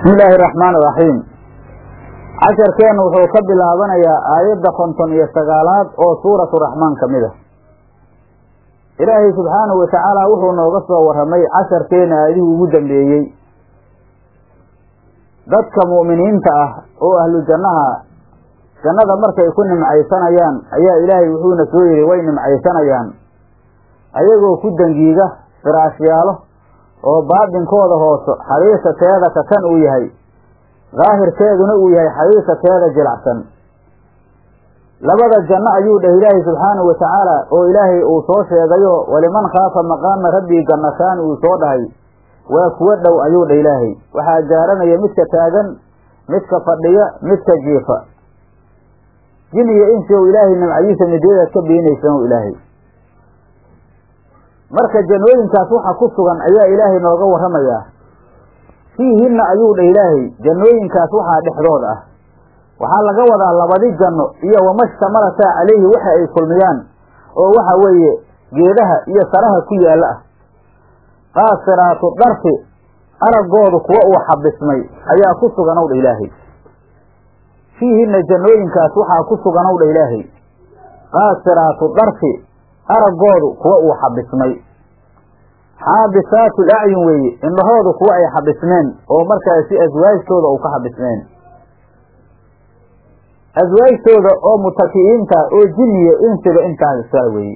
bismi illaahi araxmaan iraxiim casharkeennu wuxuu ka bilaabanayaa aayadda konton iyo sagaalaad oo suuratu raxmaan ka mid a ilaahay subxaanahu watacaala wuxuu nooga soo warramay casharkeena aayadihii ugu dambeeyey dadka mu'miniinta ah oo ahlu jannaha jannada markay ku nimcaysanayaan ayaa ilaahay wuxuuna soo yidhi way nimcaysanayaan ayagoo ku dangiiga firaashyaalo oo baadinkooda hooso xariisateeda ka kan uu yahay daahirkeeduna uu yahay xariisateeda jilacsan labada janno ayuu dheh ilaahay subxaanahu watacaala oo ilaahay uu soo sheegayo waliman khaafa maqaama rabbii gannataan uu soo dhahay waa kuwo dhow ayuu dheh ilaahay waxaa gaaranaya midka taagan midka fadhiya midka jiifa jin iyo insi ow ilaahay nimcadiisa midyadaad ka beenaysan ow ilaahay marka jannooyinkaas waxa ku sugan ayaa ilaahay nooga warramayaa fiihinna ayuu dheh ilaahay jannooyinkaas waxaa dhexdood ah waxaa laga wadaa labadi janno iyo wamashtamalataa calayhi waxa ay kulmiyaan oo waxa weeye geedaha iyo saraha ku yaalla ah qaasiraatu dharfi araggoodu kuwa uu xabismay ayaa ku suganow dha ilaahay fiihinna jannooyinkaas waxaa ku suganow dha ilaahay qaasiraatu dharfi araggoodu kuwa uu xabismay xaabisaatu lacyun weeye indhahoodu kuwa ay xabismeen oo markaasi aswaajtooda uu ka xabismeen aswaajtooda oo mutaki'iinta oo jinniya insiga intaasa weeye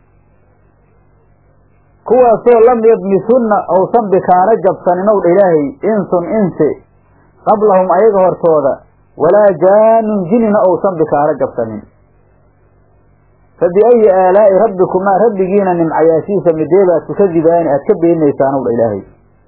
kuwaasoo lam yadmisunna ousan bikaaro jabsaninow dha ilaahay insun insi qablahum ayaga hortooda walaa jaanun jinina ousan bikaaro jabsanin fa biayi aalaa'i rabbikumaa rabbigiina nimcayaashiisa mideebaad tukadibaani aad ka beenaysaanow dha ilaahay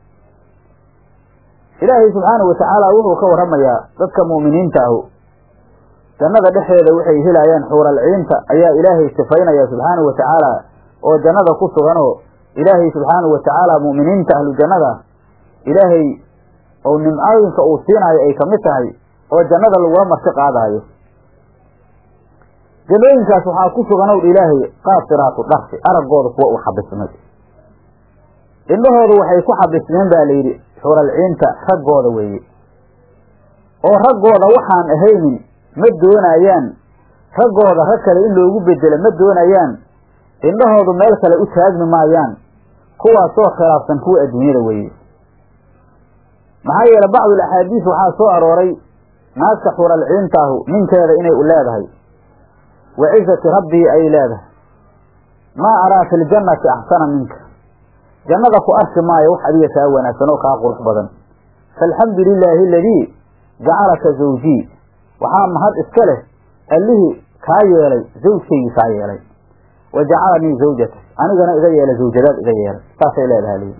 ilaahay subxaanahu watacaala wuxuu ka warramayaa dadka mu'miniinta ahu jannada dhexdeeda waxay helayaan xuuralciinta ayaa ilaahay sifaynaya subxaanahu watacaala oo jannada ku suganoo ilaahay subxaanahu watacaala mu'miniinta ahlu jannada ilaahay ou nimcooyinka uu siinaayo ay kamid tahay oo jannada lagula marti qaadaayo jannooyinkaas waxaa ku suganow dha ilaahay qaasiraatu dharfi araggooda kuwa uu xabismay indhahoodu waxay ku xabismeen baa layidhi xuralciinta raggooda weeye oo raggooda waxaan ahaynin ma doonayaan raggooda rag kale in loogu bedelo ma doonayaan indhahoodu meel kale u taagmi maayaan kuwaasoo khilaafsan kuwa adduunyada weeye maxaa yeele bacdul axaadiis waxaa soo arooray naagta xuralciintaahu ninkeeda inay u leedahay wa cizati rabbii ay leedahay maa araa fi ljannati axsana minka jannada ku arki maayo wax adiga kaa wanaagsan oo kaa qurux badan faalxamdu lilaahi aladii jacalaka zawjii waxaa mahad iska leh allihii kaa yeelay zawjkaygii kaa yeelay wa jacalanii zawjata anigana iga yeelay zawjadaad iga yeelay saasay leedahay li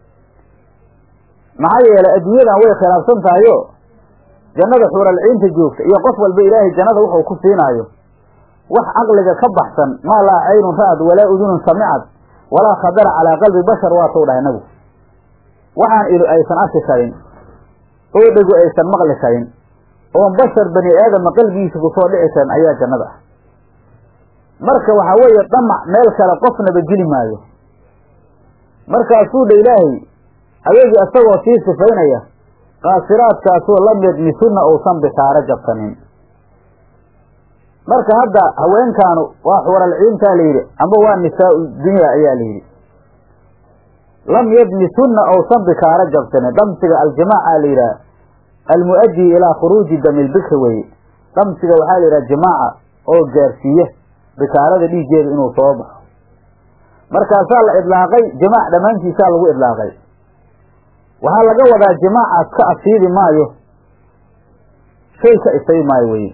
maxaa yeelay adduunyadan way khilaafsan tahayo jannada xuuralciinta joogta iyo qof walba ilaahay jannada wuxuu ku siinaayo wax caqliga ka baxsan maa laa caynun ra'ad walaa udunun samicad walaa khadara calaa qalbi bashar waatuu dhahay nabigu waxaan ilu aysan arki karin oo dhegu aysan maqli karin oon bashar bani aadama qalbigiisa kusoo dhici karin ayaa jannada ah marka waxaa weeye damac meel kale qofnaba geli maayo markaasuu dha ilaahay ayagii isagoo sii sifaynaya qaasiraadkaasoo lam yadmisunna uusan bikaaro jabsanin marka hadda haweenkaanu waa xuuralciintaa layidhi amba waa nisaau dunya ayaa layidhi lam yadmisunna ousan bikaaro jabsanin dhamsiga aljimaaca la yidhaha almu'adii ilaa khuruuji damilbikri weye dhamsiga waxaa la yidhaha jimaaca oo gaarsiiya bikaarada dhiiggeeda inuu soo baxo markaasaa la idlaaqay jimaac dhammaantiisaa lagu idlaaqay waxaa laga wadaa jimaacaas ka asiibi maayo shay ka isay maayo weye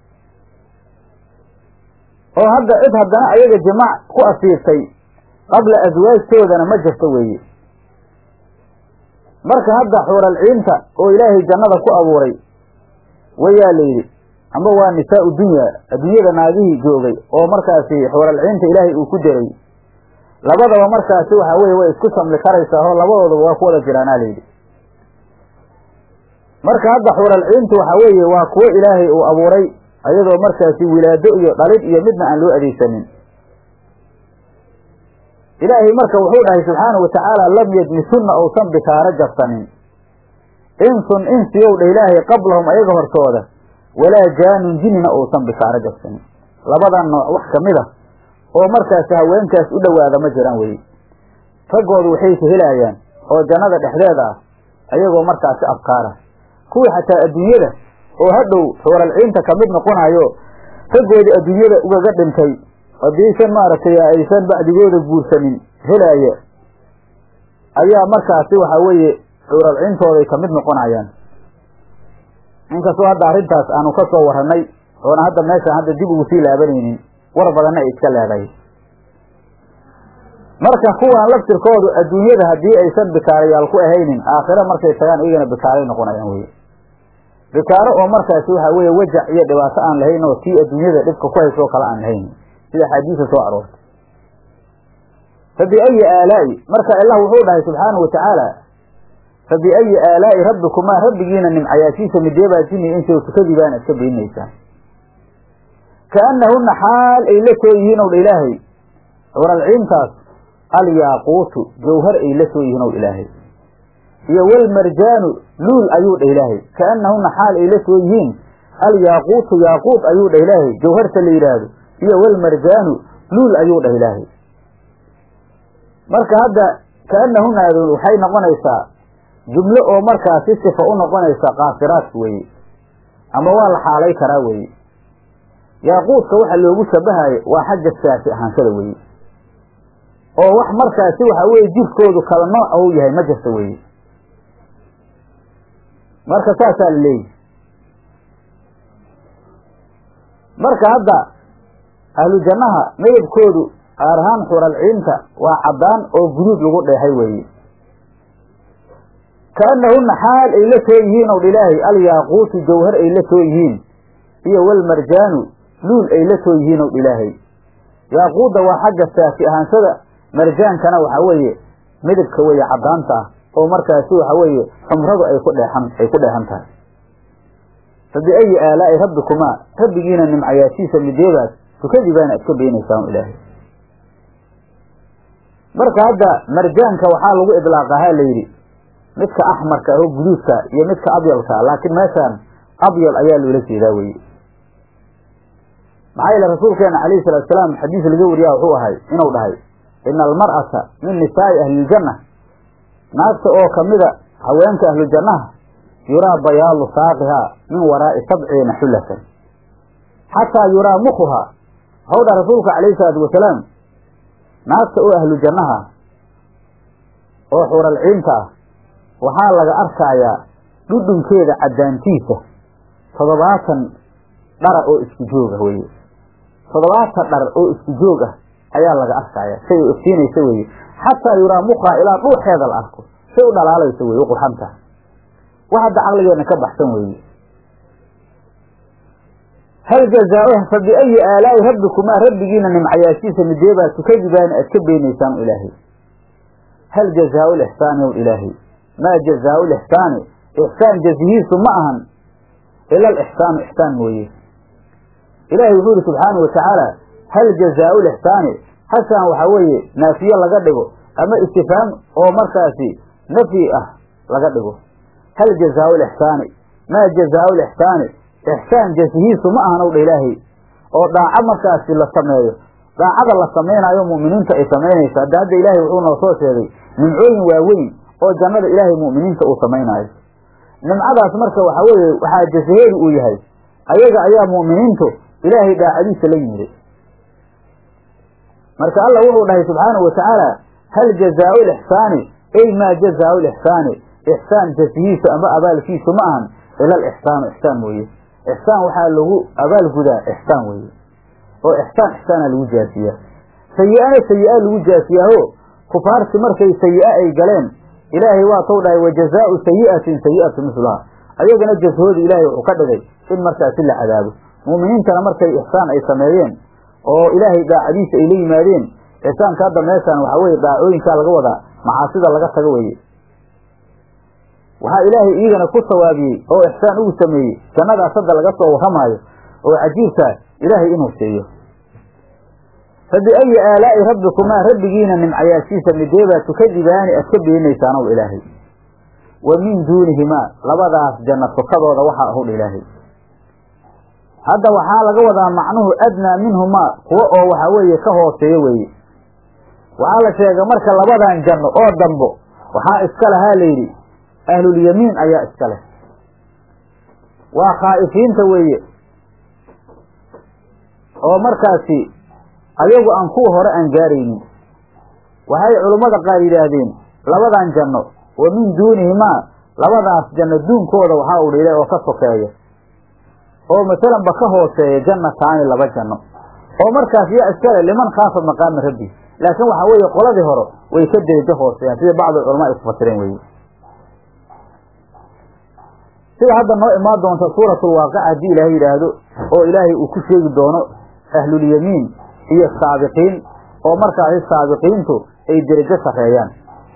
oo hadda cid haddana ayaga jimaac ku asiibtay qabla aswaajtoodana ma jirto weeye marka hadda xuuralciinta oo ilaahay jannada ku abuuray wayaa la yidhi amba waa nisaau dunya adduunyada naagihii joogay oo markaasi xuuralciinta ilaahay uu ku diray labadaba markaasi waxaa weye way isku samli karaysaa oo labadoodaba waa ku wada jiraanaa layidhi marka hadda xuuralciintu waxaa weeye waa kuwo ilaahay uu abuuray ayadoo markaasi wilaado iyo dhalid iyo midna aan loo adeegsanin ilaahay marka wuxuu dhahay subxaanahu watacaala lam yadmisunna ousan bikaaro jabsanin insun insiyow dha ilaahay qablahum ayaga hortooda walaa jaanun jinina uusan bishaaro gabsanin labadan nooc wax ka mid a oo markaasi haweenkaas u dhowaada ma jiraan weye raggoodu waxay ka helayaan oo jannada dhexdeeda ah ayagoo markaasi afkaara kuwii xataa adduunyada oo hadhow xuuralciinta ka mid noqonayo raggoodii adduunyada ugaga dhintay haddiisan maaragtay aysan bacdigooda guursanin helaaya ayaa markaasi waxaa weeye xuuralciintooday ka mid noqonayaan inkastoo hadda arrintaas aanu ka soo warranay oona hadda meeshaan hadda dib ugu sii laabanaynin war badanna ay iska leedahay marka kuwaan laftirkoodu adduunyada haddii aysan bikaarayaal ku ahaynin aakhiro markay tagaan iyagana bikaaray noqonayaan weye bikaaro oo markaasi waxaa weeye wajac iyo dhibaato aan lahayn oo tii adduunyada dhibka ku haysoo kale aan lahayn sida xadiisa soo aroortay fa biayi aalaa'i marka allah wuxuu dhahay subxaanahu watacaala fa biayi aalaa'i rabbikumaa rabbigiina nimcayaashiisa mideebaa jini insa tukadibaana iska beeninaysaan kaannahunna xaal ay la soo yihiin ow dha ilaahay curalciintaas alyaaquutu jawhar ay la soo yihiin ow ilaahay iyo walmarjaanu luul ayuu dhah ilaahay kaannahunna xaal ay la soo yihiin alyaaquutu yaaquut ayuu dhah ilaahay jawharta la yidhaahdo iyo walmarjaanu luul ayuu dhah ilaahay marka hadda kaannahunna adoon waxay noqonaysaa jumlo oo markaasi sifa u noqonaysa kaafiraadka weeye ama waa la xaalay karaa weeye yaaquudka waxa loogu shabahayo waa xagga saasi ahaanshada weeye oo wax markaasi waxa weeye jirkoodu kala nooc ou yahay ma jirta weeye marka saasaa la leeyahy marka hadda ahlu jannaha midabkoodu gaar ahaan xuralciinta waa caddaan oo guduud lagu dheehay weeye kaannahunna xaal ay la soo yihiin ow dha ilaahay alyaaquutu jawhar ay la soo yihiin iyo walmarjaanu luul ay la soo yihiin ow dha ilaahay yaaquudda waa xagga saafi ahaanshada marjaankana waxaa weeye midabka weeye caddaanta ah oo markaasi waxa weeye xumradu ay ku dheexan ay ku dheexan tahay fa biayi aalaa'i rabbikumaa rabbigiina nimcayaashiisa mideebaas tukadibaana iska beenaysaan ilaahay marka hadda marjaanka waxaa lagu idlaaqahaa la yidhi midka axmarka oo guduudka iyo midka abyalka laakiin meeshaan abyal ayaa loola jeedaa weye maxaa yeele rasuulkeena calayhi salatu salaam xadiis laga wariyaa wuxuu ahay inuu dhahay ina almar'ata min nisaa'i ahliljanna naagta oo kamida haweenka ahlujannaha yuraa bayaalu saaqihaa min waraa'i sabciina xullatan xataa yuraa mukuhaa waxau dhaha rasuulka calayhi salaatu wasalaam naagta oo ahlu jannaha oo xuralciinta ah waxaa laga arkayaa dhudhunkeeda caddaantiisa toddobaatan dhara oo isku joog ah weye toddobaatan dhar oo isku joog ah ayaa laga arkaya say ogsiinaysa weye xataa yuraa mukaa ilaa dhuuxeeda la arko say u dhalaalaysa weye u qurxantaha wax hadda caqligeena ka baxsan weeye hal jazaa fa biayi aalaa'i rabbikumaa rabbigiina nimcayaashiisa mideebaa tukadibaana aad ka beenaysaan ilaahay hal jazaau lixsaani ow ilaahay maa jazaau lixsaani ixsaan jazihiisu ma ahan ila alixsaanu ixsaan mooye ilaahay wuxuu yihi subxaanau watacaala hal jazaau lixsaani hashaan waxaa weeye naafiye laga dhigo ama istifhaam oo markaasi nafyi ah laga dhigo hal jazaau lixsaani maa jazaau lixsaani ixsaan jazihiisu ma ahan ow dha ilaahay oo dhaaco markaasi la sameeyo daacada la samaynayo mu'miniinta ay samaynaysa hadda hadda ilaahay wuxuu noo soo sheegay nimcooyin waaweyn oo jannada ilaahay mu'miniinta uu samaynaayo nimcadaas marka waxaa weeye waxaa jasaheedu uu yahay ayaga ayaa mu'miniintu ilaahay daacadiisa la yimiday marka allah wuxuu dhahay subxaanahu watacaala hal jazaau lixsaani ey maa jazaau lixsaani ixsaan jasihiisu ama abaalkiisu ma ahan ila alixsaanu ixsaan mooye ixsaan waxaa lagu abaalgudaa ixsaan weeye oo ixsaan ixsaana lagu jaasiyaa sayi-ana sayi-a lagu jaasiyaaho kufaarti markay sayi-a ay galeen ilaahay waa tou dhahay wa jazaau sayi'atin sayi'atu mislaha ayagana jasahooda ilaahay wuxuu ka dhigay in markaasi la cadaabo mu'miniintana markay ixsaan ay sameeyeen oo ilaahay daacadiisa ay la yimaadeen ixsaanka hadda meeshaan waxaa weye daacooyinkaa laga wadaa macaasida laga tago weeye waxaa ilaahay iyagana ku sawaabiyey oo ixsaan ugu sameeyey jannadaas hadda laga soo warramaayo oo cajiibkaa ilaahay inuu siiyo fa biayi aalaa'i rabbikumaa rabbigiina nimcayaashiisa mideebaa tukadibaani aad ka beenaysaan ow ilaahay wa min duunihimaa labadaas janno sokadooda waxaa ahudha ilaahay hadda waxaa laga wadaa macnuhu adnaa minhumaa kuwa oo waxaa weeye ka hooseeyo weeye waxaa la sheegay marka labadan janno oo dambo waxaa iska lahaa layidhi ahlulyamiin ayaa iska leh waa khaa'ifiinta weeye oo markaasi ayagu aan kuwa hore aan gaaraynin waxay culummada qaar yidhaahdeen labadan janno wa min duunihimaa labadaas janno duunkooda waxaa u dhilay oo ka sokeeya oo masalanba ka hooseeya jannataani laba janno oo markaas yaa iskale liman khaafa maqaama rabbi laakiin waxaa weeye qoladii hore way ka derajo hooseeyaan sida bacdu culama ay ku fasireen weye sida hadda noo imaan doonta suuratulwaaqica haddii ilaahay yidhaahdo oo ilaahay uu ku sheegi doono ahlulyamiin iyo saabiqiin oo markaasi saabiqiintu ay derajo sarreeyaan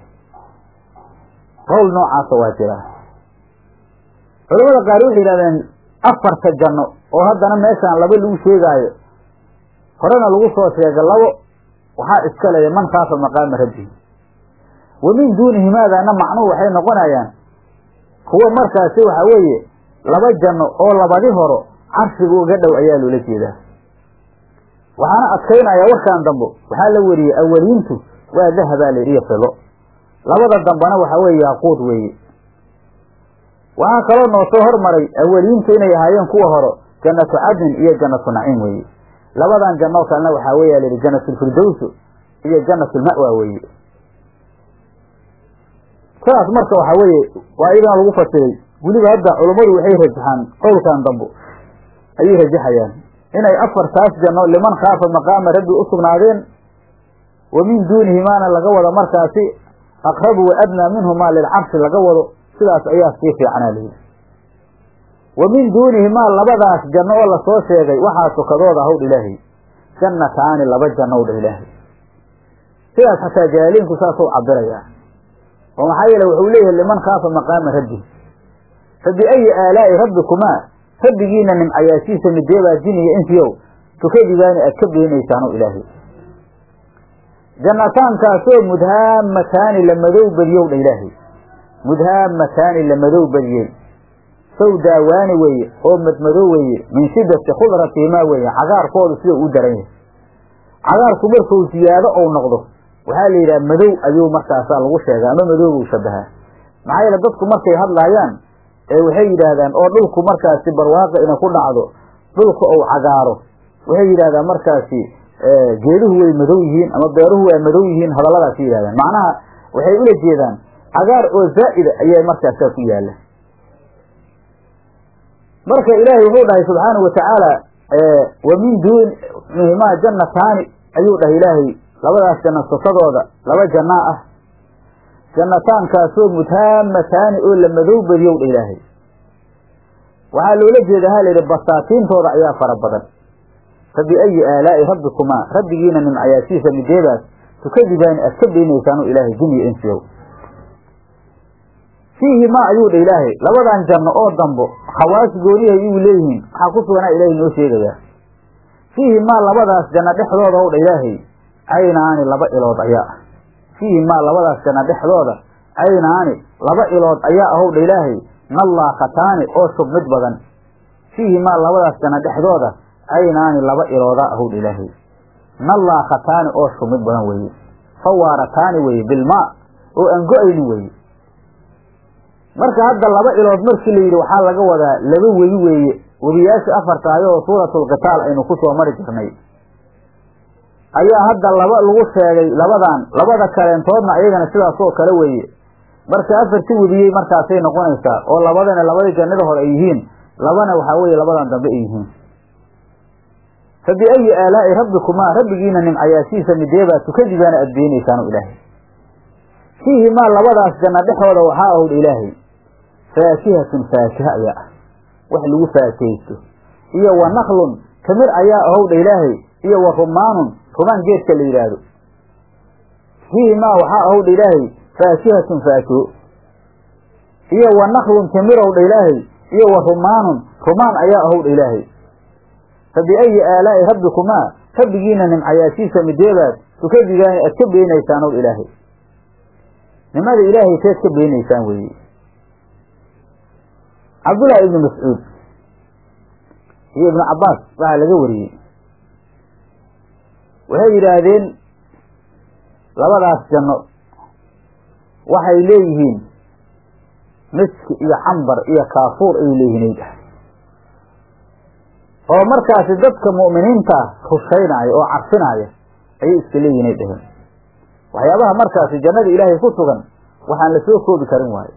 qowl noocaasa waa jiraa culamada qaar waxay yidhahdeen afarta janno oo haddana meeshaan laba lagu sheegaayo horena lagu soo sheega labo waxaa iska leeya man khaafa maqaama rabbihi wa min duunihimaadaana macnuhu waxay noqonayaan kuwa markaasi waxa weeye laba janno oo labadi horo carshiga uga dhow ayaa loola jeedaa waxaana adkaynayaa warkaan dambo waxaa la weriyey awaliintu waa dahabaa la iyo fido labada dambana waxaa weeye yaaquud weeye waxaa kaloo noo soo hormaray awaliintu inay ahaayeen kuwa horo jannatu cadnin iyo jannatu naciim weeye labadan jannoo kalena waxaa weya la yidhi jannatulfirdowsu iyo jannatulma'wa weeye sidaas marka waxaa weeye waa iyadana lagu fasiray weliba hadda culummadu waxay rajaxaan qowlkan dambo ayay rajaxayaan inay afartaas janno liman khaafa maqaama rabbi u sugnaadeen wa min duunihimaana laga wado markaasi aqrabu wa adnaa minhumaa lilcarshi laga wado sidaas ayaa sii fiicanaa layidhi wa min duunihimaa labadaas janno oo lasoo sheegay waxaa sokadooda ahowdha ilaahay jannataani laba janno owdha ilaahay sidaas xataa jaaliinku saasuu cabirayaa oo maxaa yeele wuxuu leeyahay liman khaafa maqaama rabbi fabi ayi aalaa'i rabbikumaa rabbigiina nimcayaashiisa mideebaa jiniya insiyow tukadibaani aad ka beenaysaano ilaahay jannataankaasoo mudhaamataani la madow badiyow dha ilaahay mudhaamataani la madow badiyey sawdaawaani weeye oo madmadow weeye min shiddati khudratihimaa weeye cagaarkoodu sida uu daran yahay cagaarku markuu siyaado ou noqdo waxaa la yidhaha madow ayuu markaasaa lagu sheegaa ama madowbuu shabahaa maxaa yeele dadku markay hadlaayaan ee waxay yidhaahdaan oo dhulku markaasi barwaaqi ina ku dhacdo dhulku ou cagaaro waxay yidhahdaan markaasi geeduhu way madow yihiin ama beeruhu waa madow yihiin hadalladaas yidhahdaan macnaha waxay ula jeedaan cagaar oo zaa'ida ayaa markaasaa ku yaala marka ilaahay wuxuu dhahay subxaanahu watacaala wa min duunihimaa jannataani ayuu dhahay ilaahay labadaas janno sokadooda laba jannaa ah jannataankaasoo mudhaamataani oo la madow badiyow dha ilaahay waxaa loola jeeda ha layidhi basaatiintooda ayaa fara badan fa biayi aalaa'i rabbikumaa rabbigiina nimcayaashiisa mideebaas tukadibaani aad ka beenaysaanu ilaahay jiniya insiyow fiihi maa ayuu dha ilaahay labadan janno oo dambo khawaas goonihay iyu leeyihiin waxaa ku suganaa ilaahay noo sheegayaa fiihi maa labadaas janno dhexdooda ow dha ilaahay caynaani laba ilood ayaa ah fiihi maa labadaas janno dhexdooda caynaani laba ilood ayaa ahow dha ilaahay nallaakataani oo shubmid badan fiihi maa labadaas janno dhexdooda caynaani laba iloodaa ahow dha ilaahay nallaakataani oo shubmid badan weeye fawaarataani weeye bilmaa oo aan go-aynin weeye marka hadda laba ilood markii la yidhi waxaa laga wadaa laba webi weeye webiyaasha afartaayo oo suuratulqitaal aynu ku soo mari jirnay ayaa hadda laba lagu sheegay labadan labada kaleentoodna iyagana sidaasoo kale weeye marka afarti webiyey markaasay noqonaysaa oo labadana labadii jannada hore ay yihiin labana waxaa weeye labadan dambe ay yihiin fa biayi aalaa'i rabbikumaa rabbigiina nimcayaashiisa mideebaa tukadibaana aad beenaysaanu ilaahay fiihi maa labadaas janno dhexooda waxaa ahowdha ilaahay faakihatun faakiha ayaa ah wax lagu faakihaysto iyo wa naklun tamir ayaa ahowdha ilaahay iyo wa rumaanun rumaan geedka la yidhaahdo fiihi maa waxaa ahowdha ilaahay faakihatun faakiho iyo wa naklun timirowdha ilaahay iyo wa rumaanun rumaan ayaa ahowdha ilaahay fa biayi aalaa'i rabbikumaa rabbigiina nimcayaashiisa mideebaad tukadigaani aad ka beenaysaan ow ilaahay nimada ilaahay teed ka beenaysaan weeye cabdullaahi ibnu mascuud iyo ibnu cabbaas waxaa laga wariyey waxay yidhaahdeen labadaas janno waxay leeyihiin miski iyo cambar iyo kaafuur ayay leeyihiin ay oo markaasi dadka mu'miniinta rushaynaya oo carfinaya ayay iska leeyihin ay dheheen waxyaabaha markaasi jannada ilaahay ku sugan waxaan la soo koobi karin waayo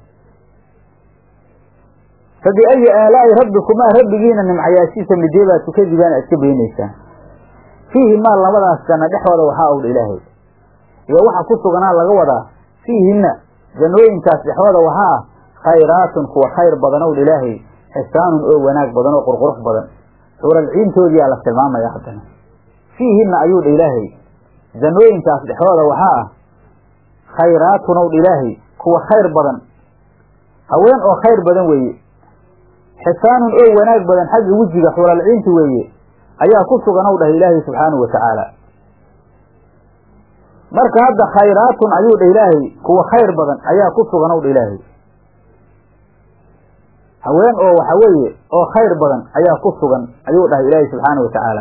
fa biayi aalaa'i rabbikumaa rabbigiina nimcayaashiisa mideebaa tukadibaana iska beenaysaan fiihi maa labadaas janno dhexooda waxaa owdha ilaahay iyo waxa ku suganaa laga wadaa fiihinna jannooyinkaas dhexooda waxaa ah khayraatun kuwa khayr badan owdha ilaahay xisaanun oo wanaag badan oo qurqurux badan suuralciintoodiyaa la tilmaamaya haddana fiihinna ayuu dha ilaahay jannooyinkaas dhexdooda waxaa ah khayraatun ow dha ilaahay kuwa khayr badan haween oo khayr badan weeye xisaanun oo wanaag badan xagga wejiga xuuralciinti weeye ayaa ku sugan ow dhahay ilaahay subxaanahu wa tacaala marka hadda khayraatun ayuu dhah ilaahay kuwa khayr badan ayaa ku sugan ow dha ilaahay haween oo waxa weeye oo khayr badan ayaa ku sugan ayuu dhahay ilaahay subxaana wa tacaala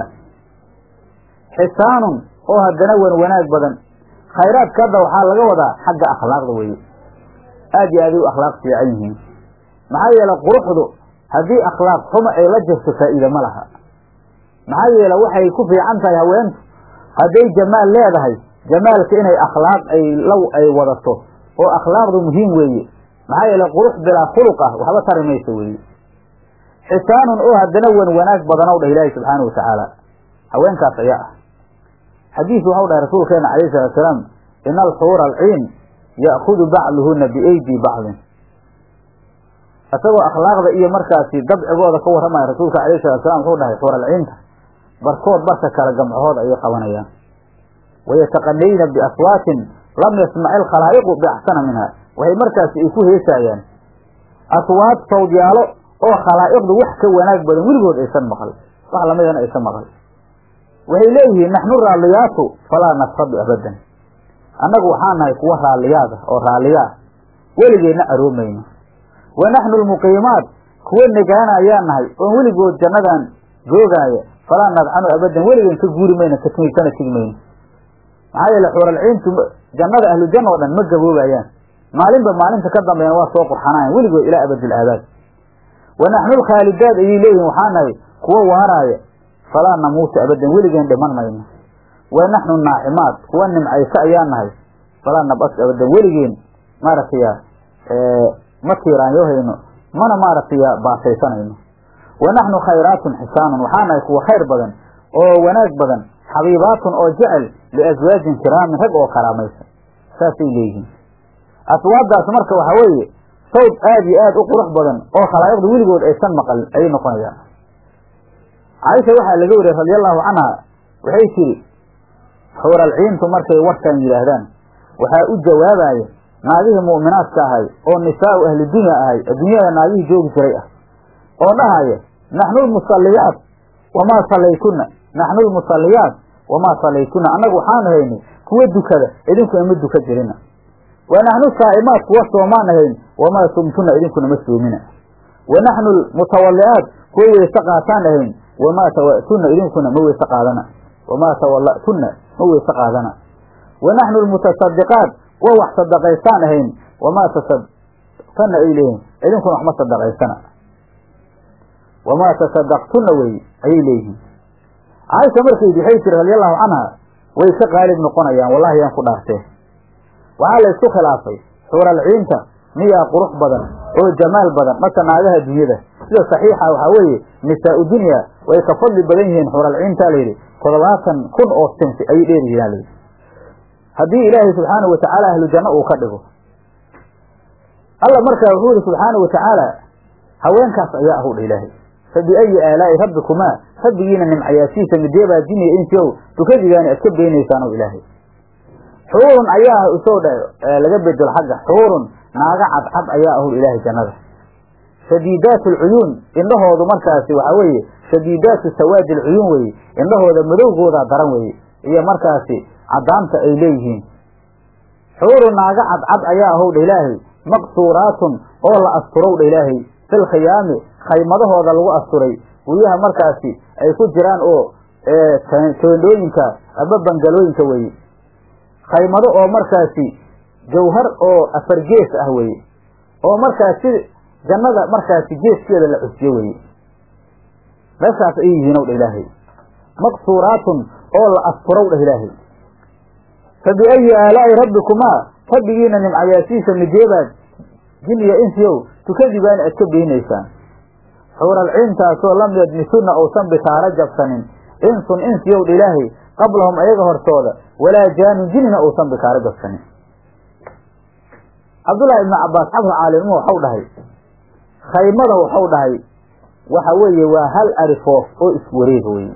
xisaanun oo haddana wan wanaag badan khayraadka hadda waxaa laga wadaa xagga akhlaaqda weeye aad iyo aaday u akhlaaq fiican yihiin maxaa yeele quruxdu haddii akhlaaq xuma ay la jirto faa'iida ma laha maxaa yeele waxay ku fiican tahay haweentu hadday jamaal leedahay jamaalka inay akhlaaq ay law ay wadato oo akhlaaqdu muhiim weeye maxaa yeele qurux bilaa khuluq ah waxba tari mayso weeye xisaanun oo haddana wan wanaag badanow dhah ilaahi subxaanau watacaala haweenkaas ayaa ah xadiis waxau dhahay rasuulkeena calayhi salatu salaam ina alxuura alciin ya'khudu bacduhuna biaydi bacdin isagoo akhlaaqda iyo markaasi dabcigooda ka warramaya rasuulka alayhi salatu salam wuxuu dhahay xuuralciinta barkood barka kale gamcahooda ayay qabanayaan wayataqanayna biaswaatin lam yasmaci alkhalaa'iqu biaxsana minha waxay markaasi ay ku heesaayaan aswaad sawdyaalo oo khalaa'iqdu wax ka wanaag badan weligood aysan maqal wax lamidana aysan maqal waxay leeyihiin naxnu raalliyaatu falaa nasrabi abadan annagu waxaan nahay kuwa raalliyaada oo raalliyaa weligeenna aroomayno wa naxnu lmuqiimaat kuwa negaana ayaan nahay oon weligood jannadan joogaaya falaa nadcanu abadan weligeen ka guuri mayno katmi kana tigi mayno maxaa yeele xuuralciintu jannada ahlujanna oo dhan ma gaboobayaan maalinba maalinta ka dambeena waa soo qurxanayan weligood ilaa abadil aabaad wa naxnu lkhaalidaad ayay leeyihin waxaa nahay kuwa waaraaya falaa namuutu abadan weligeen dhiman mayno wa naxnu naacimaat kuwa nimcaysa ayaa nahay falaa nabas abadan weligeen maaragtay ma tiiraanyoohayno mana maaragtay baasaysanayno wa naxnu khayraatun xisaanun waxaa nahay kuwa khayr badan oo wanaag badan xabiibaatun oo jecel liaswaajin kiraamin rag oo karaamaysan saasay leeyihiin aswaaddaas marka waxaa weeye sawd aad iyo aad u qurux badan oo khalaa'iqdu weligood aysan maqalin ayay noqonayaan caaisha waxaa laga wariyey radia allahu canha waxay tidhi xuuralciintu markay warkan yidhaahdaan waxaa u jawaabaya naagihii mu'minaadka ahay oo nisaa'u ahli dunya ahay adduunyada naagihii joogi jiray ah oo dhahaya naxnu lmusalliyaat wamaa sallaytuna naxnu lmusalliyaat wamaa sallaytuna annagu waxaan ahaynay kuwa dukada idinkuna ma duka jirina wa naxnu saa'imaat kuwa soomaan ahayn wamaa sumtuna idinkuna ma soomina wa naxnu lmutawalli'aat kuwa weyse qaataan ahayn wamaa tawa'tuna idinkuna ma weyse qaadana wamaa tawalla'tuna ma weyse qaadana wa naxnu lmutasadiqaat kuwa wax sadaqaystaan ahayn wamaa tasadaqtana ay leeyihin idinkuna wax ma sadaqaysana wamaa tasadaqtuna wey ayay leeyihiin caaisha markayd waxay tiri radia allahu canha way ka qaalib noqonayaan wallahi yaan ku dhaartee waxaa la isku khilaafay xuuralciinta miyaa qurux badan oo jamaal badan mase naagaha dunyada sida saxiixa waxaa weeye nisaau dunya way ka fadli badan yihiin xuuralciintaa layidhi toddobaatan kun oo sinfi ayay dheer yihiin layidhi haddii ilaahay subxaanahu watacaala ahlu janno uu ka dhigo alla markaa wuxuu yihi subxaanahu watacaala haweenkaas ayaa ahudha ilaahay fa biayi aalaa'i rabbikumaa rabbigiina nimcayaashiisa mideebaa jiniya insiow dukadigaani aad ka beenaysaanow ilaahay xuurun ayaa ah isoo dha laga bedelo xagga xuurun naaga cadcad ayaa ahul ilaahay jannada shadiidaat alcuyuun indhahoodu markaasi waxaa weeye shadiidaatu sawaadi alcuyuun weeye indhahooda madowgoodaa daran weeye iyo markaasi caddaanta ay leeyihiin xuurun naaga cadcad ayaa ahowdha ilaahay maqsuuraatun oo la asturowdha ilaahay fil khiyaami khaymadahooda lagu asturay guryaha markaasi ay ku jiraan oo teendhooyinka ama bangalooyinka weeye khaymado oo markaasi jawhar oo afar gees ah weeye oo markaasi jannada markaasi geeskeeda la cusyo weeye meeshaas ayay yihiin ow dha ilaahay maqsuuraatun oo la asturow dhah ilaahay fa biayi aalaa'i rabbikumaa rabbigiina nimcayaasiisa mideebaad jin iyo insiyow tukadibaani aad ka beynaysaan xuuralciintaasoo lam yadmisunna uusan bitaaro jabsanin insun insiyow dha ilaahay qablahum ayaga hortooda walaa jaanun jinina uusan bikaaro jabsanin cabdullaahi ibnu cabbaas xabru caalimimo waxau dhahay khaymada waxau dhahay waxa weeye waa hal arifoof oo iswareega weye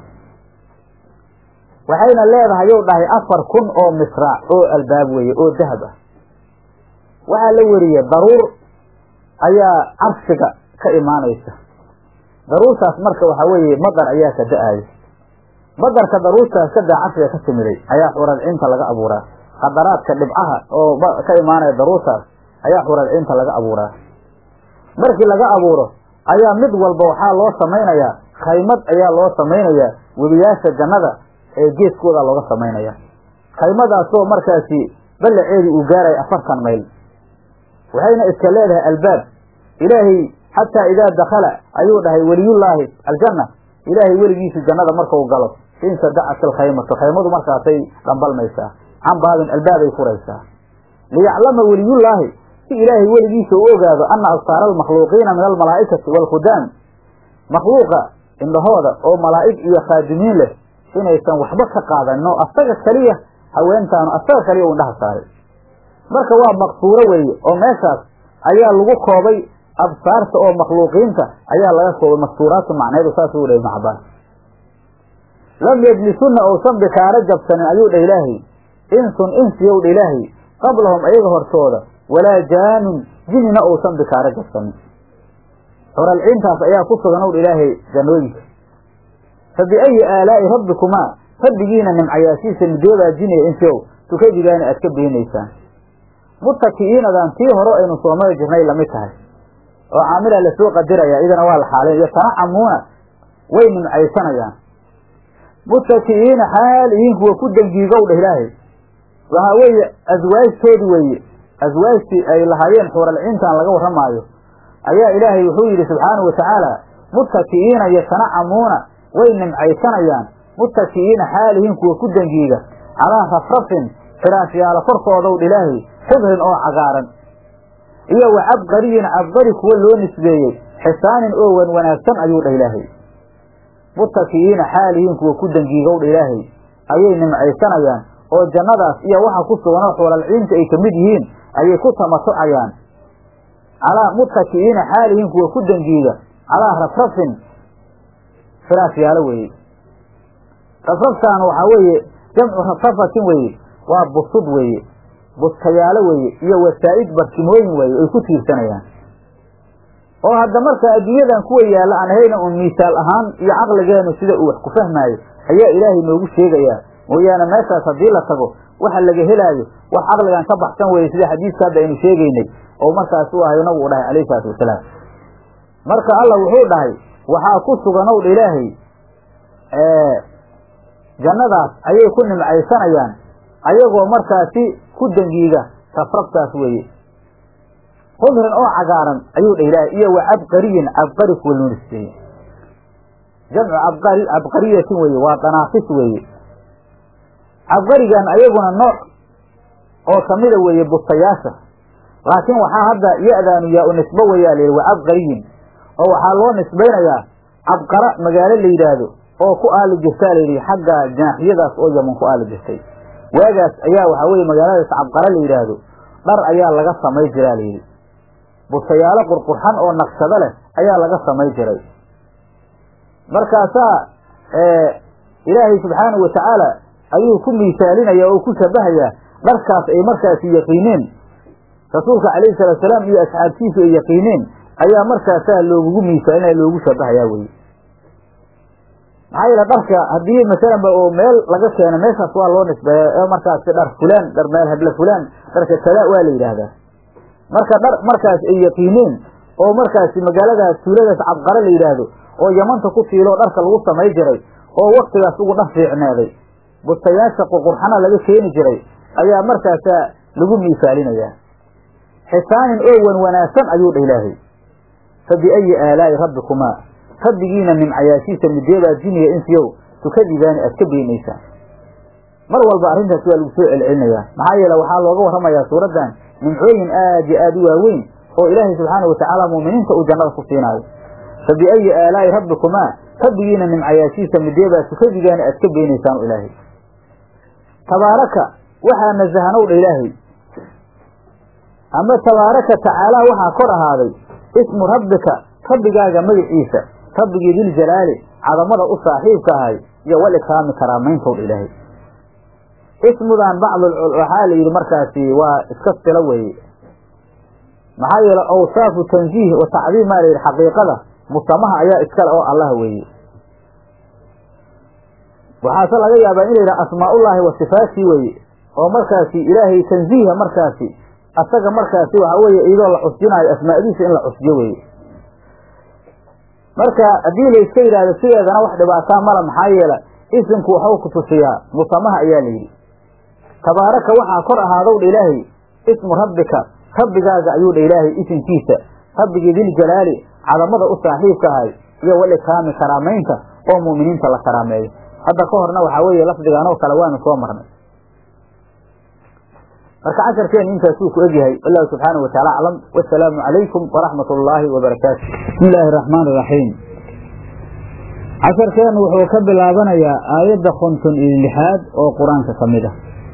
waxayna leedahay yow dhahay afar kun oo misraac oo albaab weeye oo dahab ah waxaa la weriye daruur ayaa carshiga ka imaanaysa daruurtaas marka waxaa weeye madar ayaa ka da-aaya madarka daruurtaas ka daa carshiga ka timiday ayaa xuralcinta laga abuuraa qadaraadka dhibcaha oo ka imaanaya daruurtaas ayaa xuralcinta laga abuuraa markii laga abuuro ayaa mid walba waxaa loo samaynayaa khaymad ayaa loo samaynayaa webiyaasha jannada ee geeskooda looga samaynaya khaymadaasoo markaasi ballaceedu uu gaaraya afartan mayl waxayna iska leedahay albaab ilaahay xataa idaa dakhala ayuu dhahay weliyullaahi aljanna ilaahay weligiisa jannada markau galo insadacat alkhaymatu khaymadu markaasay dhambalmaysaa can baabin albaabay furaysaa liyaclama weliyullaahi si ilaahay weligiisa u ogaado ana absaara almakhluuqiina min almalaa'ikati waalkhudaam makhluuqa indhahooda oo malaa'ig iyo khaadimiin leh inaysan waxba ka qaadanin oo asaga keliya haweentaanu asaga kaliya u indhaha saaray marka waa maqsuuro weeye oo meeshaas ayaa lagu koobay absaarta oo makhluuqiinta ayaa laga koobay maqsuuraatu macneedu saasuu dhahay ibnu cabbaas lam yejlisunna uusan bikaaro jabsanin ayuu dhah ilaahay insun insiyow dha ilaahay qablahum ayaga hortooda walaa jaanun jinina uusan bikaaro jabsanin xuralciintaas ayaa ku sugan ow dha ilaahay jannooyinka fa biayi aalaa'i rabbikumaa rabbigiina nimcayaashiisa midoobaa jiniya insiyow tukadigaani aad ka beenaysaan mutaki'iinadan tii hore aynu soo mari jirnay lamid tahay oo caamila lasoo qadiraya idana waa la xaalin iyo tanacamuuna way nimcaysanayaan mutaki'iina xaal ihiin kuwa ku dangiigow dheh ilaahay waxaa weeye aswaajtoodi weeye aswaajtii ay lahaayeen xuuralciintan laga warramaayo ayaa ilaahay wuxuu yidhi subxaanahu watacaala mutaki'iina yatanacamuuna way nimcaysanayaan mutaki'iina xaalihiin kuwa ku dangiiga calaa rafrafin firaashyaalo korkoodow dha ilaahay xibrin oo cagaaran iyo wa cabqariyin cabqari kuwa loo nisbeeyey xisaanin oo wan wanaagsan ayuu dhah ilaahay mutaki'iina xaalihiin kuwa ku dangiigow dha ilaahay ayay nimcaysanayaan oo jannadaas iyo waxa ku suganoo xuulalciinta ay ka mid yihiin ayay ku tamatucayaan calaa mutaki'iina xaalihiin kuwa ku dangiiga calaa rafrafin firaashyaalo weeye rafraftaan waxaa weeye jamcu rafrafatin weeye waa busud weeye bustayaalo weeye iyo wasaa'id barkimooyin weeye ay ku tiirsanayaan oo hadda marka adduunyadan kuwa yaalla aan ahayna uun miisaal ahaan iyo caqligeenu sida uu wax ku fahmaayo ayaa ilaahay noogu sheegayaa mooyaane meeshaas haddii la tago waxa laga helaayo wax caqligan ka baxsan weeye sida xadiiska hadda aynu sheegaynay oo markaas u ahayo nabigu dhahay calayhi salaatu wasalaam marka alla wuxuu dhahay waxaa ku suganow dha ilaahay jannadaas ayay ku nimcaysanayaan ayagoo markaasi ku dangiiga rafraftaas weeye khudrin oo cagaaran ayuu dhah ilaahay iyo wa cabqariyin cabqari kuwa loo nisbeeyey jamcu abqari cabqariyatin weeye waa danaafis weeye cabqarigan ayaguna nooc oo kamida weeye bustayaasha laakiin waxaa hadda ya-daanu yaa u nisbo weyaa la yidhi wa cabqariyin oo waxaa loo nisbaynayaa cabqara magaalo la yidhaahdo oo ku aali jirtaa layidhi xagga janaaxiyadaas oo yaman ku aali jirtay waagaas ayaa waxaa weye magaaladaas cabqara la yidhaahdo dhar ayaa laga samay jiraa layidhi bustayaalo qurqurxan oo naqshado leh ayaa laga samay jiray markaasaa ilaahay subxaanahu watacaala ayuu ku miisaalinaya oo ku shabahayaa dharkaas ay markaasi yaqiineen rasuulka calayhi salaatu salaam iyo asxaabtiisu ay yaqiineen ayaa markaasaa loogugu miisaalinaya loogu shabahayaa weye maxaa yeele dharka haddii masalan ba oo meel laga keeno meeshaas waa loo nisbeeya ee markaasi dhar fulaan dhar meel hadla fulaan dharka kada waa la yidhaahdaa marka dhar markaas ay yaqiineen oo markaasi magaaladaas tuuladaas cabqare la yidhaahdo oo yamanta ku tiiloo dharka lagu samay jiray oo waktigaas ugu dhar fiicneeday bustayaasha qurqurxana laga keeni jiray ayaa markaasaa lagu miisaalinayaa xisaanin oo wan wanaagsan ayuu dha ilaahay fa biayi aalaa'i rabbikumaa rabbigiina nimcayaashiisa mideebaa jiniya insiyow tukadibaani aad ka beenaysaan mar walba arrintaas waa lagu soo celcelinayaa maxaa yeele waxaa looga warramayaa suuraddan nimcooyin aad iyo aad u waaweyn oo ilaahay subxaanau watacaala mu'miniinta uu jannada ku siinaayo fa biayi aalaa'i rabbikumaa rabbigiina nimcayaashiisa mideebaa tukadigaani aad ka beenaysaan ilaahay tabaaraka waxaa nasahanow dha ilaahay ama tabaaraka tacaala waxaa kor ahaaday ismu rabbika rabbigaaga magaciisa rabbigii diljalaali cadamada u saaxiibka ahay iyo wal ikraami karaamayntow dha ilaahay ismudan bacd waxaa la yidhi markaasi waa iska silo weeye maxaa yeele awsaafu tanziih wa tacdiim maa la yidhi xaqiiqada musamaha ayaa iskale oo allah weeye waxaase laga yaabaa in la yidhaha asmaaullaahi wa sifaatii weeye oo markaasi ilaahay tanziiha markaasi asaga markaasi waxaa weeye iyadoo la cusjinaayo asmaadiisa in la cusjo weeye marka haddii la iska yidhahdo sideedana wax dhibaataa mala maxaa yeele isimku waxuu ku tusiyaa musamaha ayaa la yidhi tabaaraka waxaa kor ahaadow dha ilaahay ismu rabbika rabbigaaga ayuu dha ilaahay isimkiisa rabbigii diljalaali cadamada u saaxiibka ahay iyo wal ikraami karaamaynta oo mu'miniinta la karaameeyo hadda ka horna waxaa weeye lafdiganoo kale waanu soo marnay marka casharkeenu intaasuu ku egyahay wallahu subxaanahu wataala aclam wasalaamu calaykum waraxmat ullaahi wabarakaatu bismi illaahi araxmaan iraxiim casharkeennu wuxuu ka bilaabanayaa aayadda konton iyo lixaad oo qur-aanka ka mid ah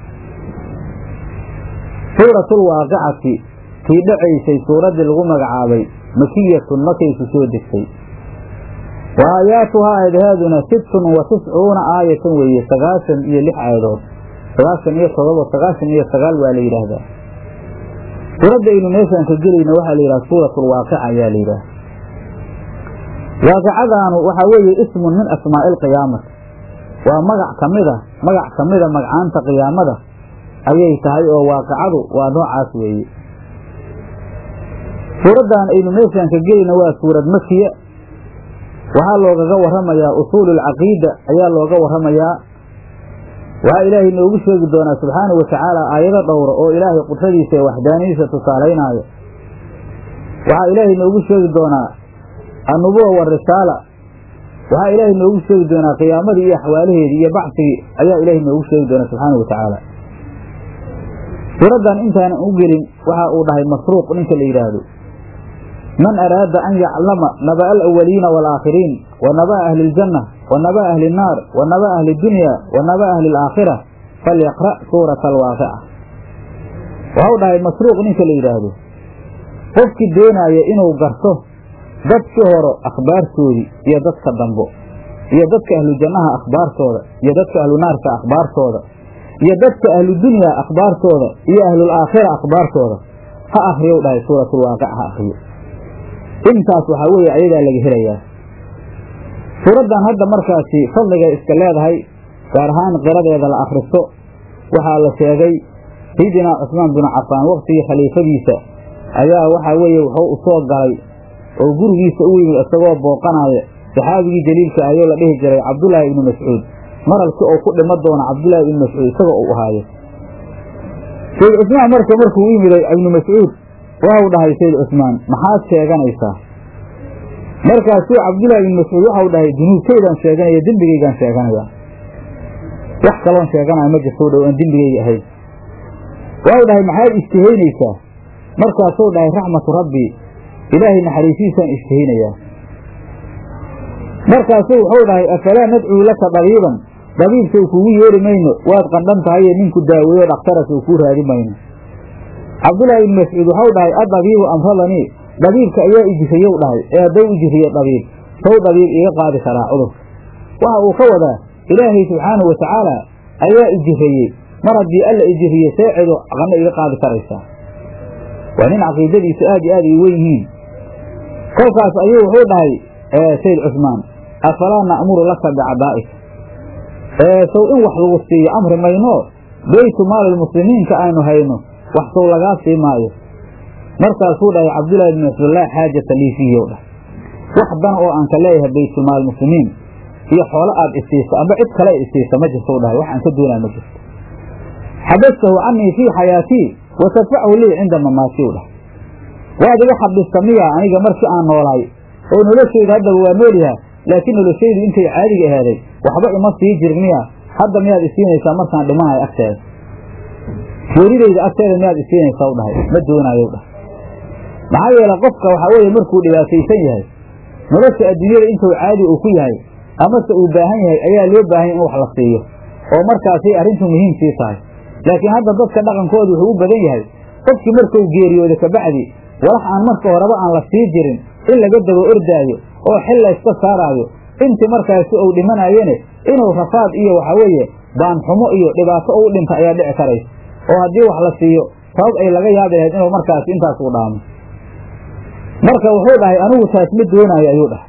suuratulwaaqicati tii dhacaysay suuraddii lagu magacaabay makiyatun makayku soo degtay wa aayaatuhaa aadahaaduna sittun wa tiscuuna aayatan weeye sagaashan iyo lix aayadood sagaashan iyo todoba sagaashan iyo sagaal waa la yidhaahdaa suuradda aynu meeshaan ka gelayna waxaa la yidhaha suuratulwaaqica ayaa la yidhaha waaqicadaanu waxaa weeye ismun min asmaa'i alqiyaamati waa magac ka mid a magac ka mida magcaanta qiyaamada ayay tahay oo waaqicadu waa noocaas weeye suuraddan aynu meeshaan ka gelayna waa suurad makiya waxaa loogaga warramayaa usuulu alcaqiida ayaa looga warramayaa waxaa ilaahay noogu sheegi doonaa subxaanahu watacaala aayado dhowra oo ilaahay qudradiisa ee waxdaaniyadiisa tusaalaynaayo waxaa ilaahay noogu sheegi doonaa annubuwa warisaala waxaa ilaahay noogu sheegi doonaa qiyaamadii iyo axwaalaheedii iyo bacsigii ayaa ilaahay noogu sheegi doonaa subxaanahu watacaala suuraddan intaanan u gelin waxa uu dhahay masruuq ninka la yidhaahdo man araada an yaclama naba'a alawaliina waalaakhiriin wa naba'a ahli iljanna wa naba'a ahli innaar wa naba'a ahli dunya wa naba'a ahli alaakhira falyaqra' suurata alwaaqica waxau dhahay masruuq ninka la yidhaahdo qofkii doonaaya inuu garto dadkii horo akhbaartoodii iyo dadka dambo iyo dadka ahlu jannaha akhbaartooda iyo dadka ahlu naarka akhbaartooda iyo dadka ahlu dunya akhbaartooda iyo ahlulaakhira akhbaartooda ha akriyow dhahay suuratulwaaqic ha akriyo intaas waxaa weeye ayadaa laga helayaa suuraddan hadda markaasi fadligay iska leedahay gaar ahaan qiradeeda la akhristo waxaa la sheegay sayidinaa cusmaan binu cafaan waktigii khaliifadiisa ayaa waxaa weeye wuxuu u soo galay oo gurigiisa u yimid isagoo booqanaya saxaabigii jaliilka ayoo la dhihi jiray cabdullaahi ibnu mascuud maralkii oo ku dhima doona cabdullaahi ibnu mascuud isagoo uu ahaayo sayid cusmaan marka markuu u yimiday ibnu mascuud waxau dhahay sayid cusmaan maxaad sheeganaysaa markaasuu cabdullaahi ibnu mascuud waxau dhahay dunuubtaydaan sheeganaya dembigaygaan sheeganayaa wax kaloon sheeganaya ma jirtou dhow aan dembigayga ahayn waxau dhahay maxaad ishtihaynaysaa markaasuu dhahay raxmatu rabbii ilaahay naxariisiisaan ishtihaynayaa markaasuu wuxuu dhahay afalaa nadcuu laka dabiiban dabiibsow kugu yeeri mayno waad qandhan tahaye ninku daaweeyo dhakhtaras ou kuu raadi mayno cabdullaahi ibnu mascuud waxau dhahay adabiibu amradanii dabiibka ayaa ijiriyow dhahay ee haddau ijiriyo dabiib sow dabiib iga qaadi karaa cudurka waxa uu ka wadaa ilaahay subxaanahu watacaala ayaa ijiriyey mar haddii alla ijiriye see cido qanno iga qaadi karaysaa waa nin caqiidadiisu aad iyo aad ay weyn yihiin kolkaas ayuu wuxuu dhahay sayid cusmaan afalaa na'muru laka bicadaa'ik sow in wax lagu siiyo amri mayno beytu maalilmuslimiinka aynu hayno wax sow lagaa sii maayo markaasuu dhahay cabdullaahi bn mascuud laa xaajata lii fiihi ow dhah wax dan oo aan ka leeyahay baytulmaal muslimiin iyo xoolo aad isiiso amba cid kale isiisa ma jirto u dhahay wax aan ka doonaa ma jirto xabastahu canii fii xayaatii wa tadfachu lii cinda mamaati u dhahay waad iga xabista miya aniga markii aan noolaay oo noloshayda haddaba waa noolyaha laakiin noloshaydu intay caadiga ahaaday waxba ima sii jirin miya hadda miyaad isiinaysaa markaan dhimanayo agteeda geeridayda agteeda miyaad isiinaysaa u dhahay ma doonaayo dhahay maxaa yeele qofka waxaa weeye markuu dhibaataysan yahay nolosha adduunyada intuu caadi uu ku yahay amase uu baahan yahay ayaa loo baahan yahy in wax la siiyo oo markaasay arrintu muhiim sii tahay laakiin hadda dadka dhaqankooda wuxuu u badan yahay qofkii markuu geeriyooda kabacdi walax aan marka horeba aan la sii jirin in laga daba ordaayo oo xil layska saaraayo intii markaasi uu dhimanayene inuu rafaad iyo waxaa weeye baanxumo iyo dhibaato uu dhinta ayaa dhici karaysa oo haddii wax la siiyo sabab ay laga yaabi lahayd inuu markaasi intaas u dhaamo marka wuxuu dhahay anigu taas ma doonaayo ayuu dhahay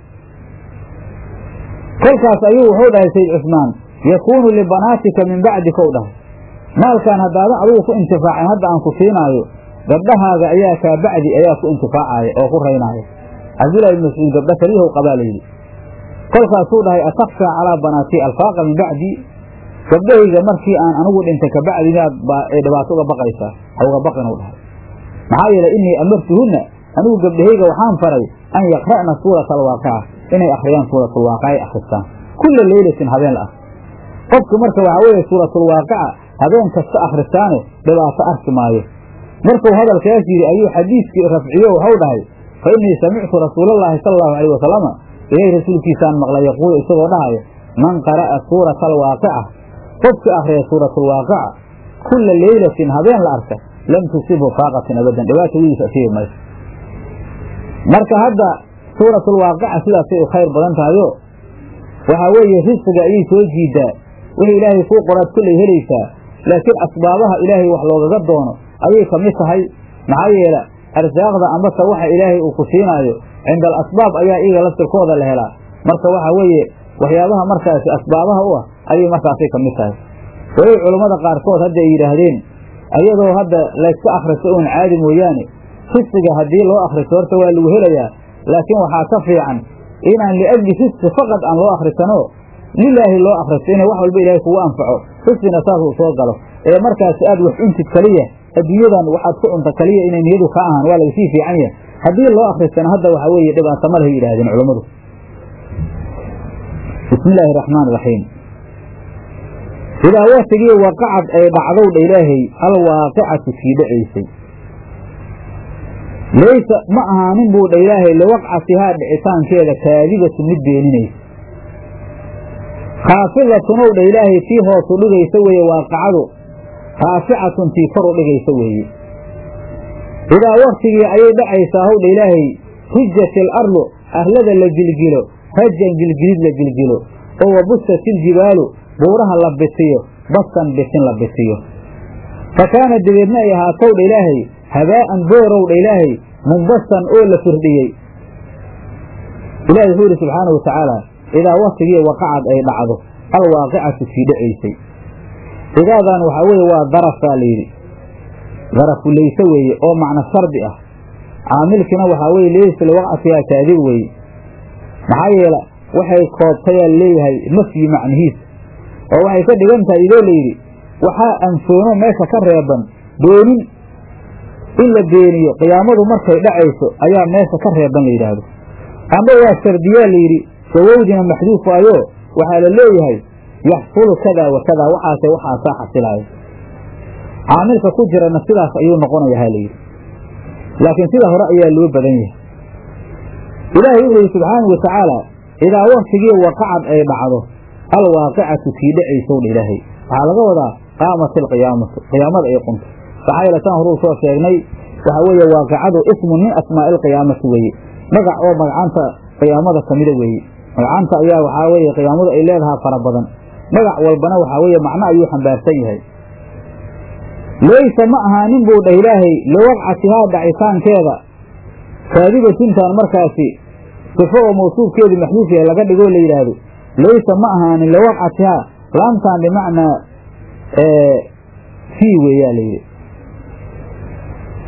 kolkaas ayuu wuxuu dhahay sayd cusmaan yakuunu libanaatika min bacdika u dhahay maalkaan haddaadan adigu ku intifaacin hadda aan ku siinaayo gabdhahaaga ayaa kaa bacdi ayaa ku intifaacaya oo ku raynaaya cabdullahi ibn mascuud gabdha kaliyahow qabaa layidhi kolkaasuu dhahay atakshaa calaa banaatii alfaaqa min bacdi gabdhahayga markii aan anigu dhintay kabacdi miyaad dhibaato uga baqaysaa ha uga baqin u dhahay maxaa yeelay innii amartuhunna anigu gabdhahayga waxaan faray an yaqra'na suurata alwaaqica inay akhriyaan suuratulwaaqica ay akhristaan kulla leylatin habeen la akri qofka marka waxaa weeye suuratulwaaqica habeen kasta akhristaane dhibaato arki maayo markuu hadalkaas yidhi ayuu xadiiskii rafciyo waxau dhahay fa innii samictu rasuulallaahi sala allahu alayh wasalama ilaahi rasuulkiisaan maqlay yaquulu isagoo dhahayo man qara'a suurata alwaaqica qofkii akhriya suuratulwaaqica kulla leylatin habeen la arka lam tusibhu faaqatin abadan dhibaata wigiisa asiibi mayso marka hadda suuratulwaaqica sidaasay u khayr badan tahayo waxaa weeye risqiga ayay soo jiidaa wixii ilaahay kuu qoraad kollay helaysaa laakiin asbaabaha ilaahay wax loogaga doono ayay ka mid tahay maxaa yeele arsaaqda ambase waxa ilaahay uu ku siinaayo cinda al asbaab ayaa iyaga laftirkooda la helaa marka waxa weeye waxyaabaha markaasi asbaabaha u ah ayay markaasay ka mid tahay wayay culammada qaarkood hadda ay yidhaahdeen ayadoo hadda layska akhriso uun caadi mooyaane risqiga haddii loo akhriso horta waa lagu helayaa laakiin waxaa ka fiican inaan liajli risqi faqad aan loo akhrisanoo lilaahi loo akhristo inay wax walba ilaahay kugu anfaco risqina saas uu soo galo ee markaasi aad wax cuntid kaliya adduunyadan waxaad ku cunta kaliya inay niyadu ka ahaan waa lagasii fiican yahay haddii loo akristana hadda waxaa weeye dhibaato ma lehay yidhahdeen culammadu bismi illaahi araxmaan iraxiim idaa waktigii waqacad ay dhacdowdha ilaahay alwaaqicatu kii dhacaysay laysa ma ahaanin buu dha ilaahay liwaqcatihaa dhicitaankeeda kaadibatu mid beeninaysa khaafidatun ow dha ilaahay tii hoosu dhigaysa weeye waaqacadu raaficatun tii kor u dhigaysa weeye idaa waktigii ayay dhacaysaa howdha ilaahay hujjat il ardu arlada la gilgilo rajan gilgilid la gilgilo oo wabusat iljibaalu buuraha la bitiyo basan bisin la bitiyo fa kaana dabeedna ay ahaatowdha ilaahay habaa'an boorowdha ilaahay mumbasan oo la firdhiyey ilahi wuxuu yidhi subxaana wa tacaala idaa waktigii waqacad ay dhacdo alwaaqicatu kii dhacaysay idaadan waxaa weeye waa darafaa layidhi darafu layse weeye oo macno shardi ah caamilkiina waxaa weye leysa liwaqcatihaa kaadib weeye maxaa yeele waxay koobtayaa leeyahay nafyi macnihiisa oo waxay ka dhigan tahay idoo layidhi waxaa anfoono meesha ka reeban beenin in la beeniyo qiyaamadu markay dhacayso ayaa meesha ka reeban la yidhaahdo amba waa shardiyaa layidhi sawowdina maxduuf waayo waxaa la leeyahay yaxsulu kadaa wa kadaa waxaase waxaasaa xasilaaya caamilka ku jirana sidaas ayuu noqonaya ha layidhi laakiin sida hore ayaa loo badan yahay ilaahay wuxuu yidhi subxaanau wa tacaala idaa waktigii waqacad ay dhacdo alwaaqicatu kii dhacaysowdha ilaahay waxaa laga wadaa qaamat alqiyaamatu qiyaamada ay qunto maxaa yeele taan horuu soo sheegnay waxaa weeye waaqicadu ismun min asmaa'i alqiyaamati weeye magac oo magacanta qiyaamada kamida weeye magacanta ayaa waxaa weeye qiyaamadu ay leedahaa fara badan magac walbana waxaa weeye macno ayuu xambaarsan yahay laysa ma ahaanin buu dhah ilaahay liwaqcatihaa dhacitaankeeda kaadibatintaan markaasi sifo oo mawsuufkeedu maxduuf yahay laga dhigoo la yidhaahdo laysa ma ahaanin liwaqcatihaa laamtaan bimacnaa fii weeyaa layidhi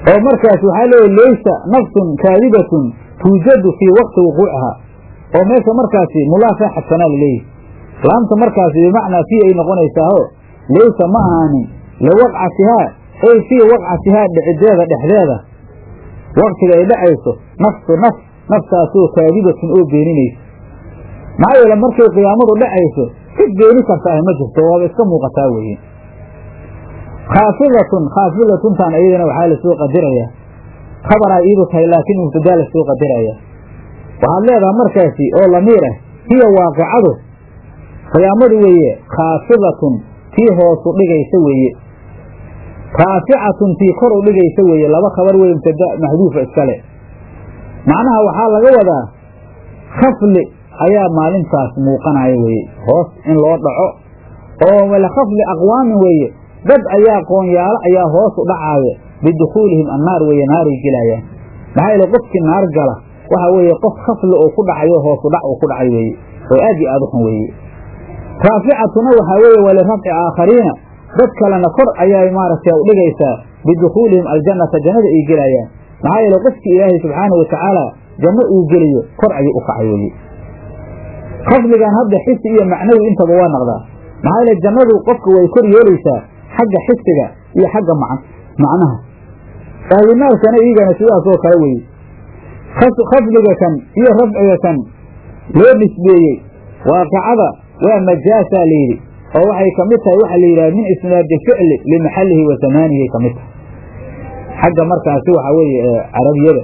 oo markaas waxaa leeya laysa nafsun kaadibatun tuujadu fii waqti wuquucihaa oo meesha markaasi mulaasaa xadsanaa laleeyahy laamta markaasi bimacnaa fii ay noqonaysaaho laysa ma ahaanin liwaqcatihaa ay fii waqcatihaa dhicideeda dhexdeeda waktiga ay dhacayso nafsu naf naftaasoo kaadibatun oo beeninaysa maxaa yeele markay qiyaamadu dhacayso cid beeni karta ah ma jirto waaba iska muuqataa weeye khaafidatun khaafidatuntan iyadana waxaa lasoo qadirayaa khabaraa iidu tahay laakiin mubtadaa lasoo qadiraya waxaad leedaha markaasi oo lamiir ah hiya waaqicadu qiyaamadu weeye khaafidatun tii hoosu dhigaysa weeye raaficatun tii kor u dhigaysa weeye laba khabar weye mubtada maxduufa iskale macnaha waxaa laga wadaa khafli ayaa maalintaas muuqanaya weeye hoos in loo dhaco oo wala khafli aqwaamin weeye dad ayaa qoonyaalo ayaa hoos u dhacaaya bidukhuulihim annaar weeye naaray gelayaan maxaa yeele qofkii naar gala waxa weeye qof khafli oo ku dhacayo hoosu dhac uu ku dhacay weeye oo aad iyo aad u xun weeye raaficatuna waxaa weeye walirafci aakhariina dad kalena kor ayay maaragtay u dhigaysaa bidukhuulihim aljannata jannada ay gelayaan maxaa yeele qofkii ilaahay subxaanau watacaala janno uu geliyo kor ayuu u kacay weeye khafligan hadda xisi iyo macnawi intaba waa naqdaa maxaa yeele jannadu qofka way kor yeelaysaa xagga xisiga iyo xagga macnaha ahlinaarkana iyagana sidaasoo kale weeye khafliga kan iyo rafciga kan loo nisbeeyey waaqicada waa majaasaa layidhi oo waxay ka mid tahay waxaa la yidhaha min isnaadi ficli limaxallihi wa zamaanihi ka mid tahay xagga markaasi waxaa weeye carabiyada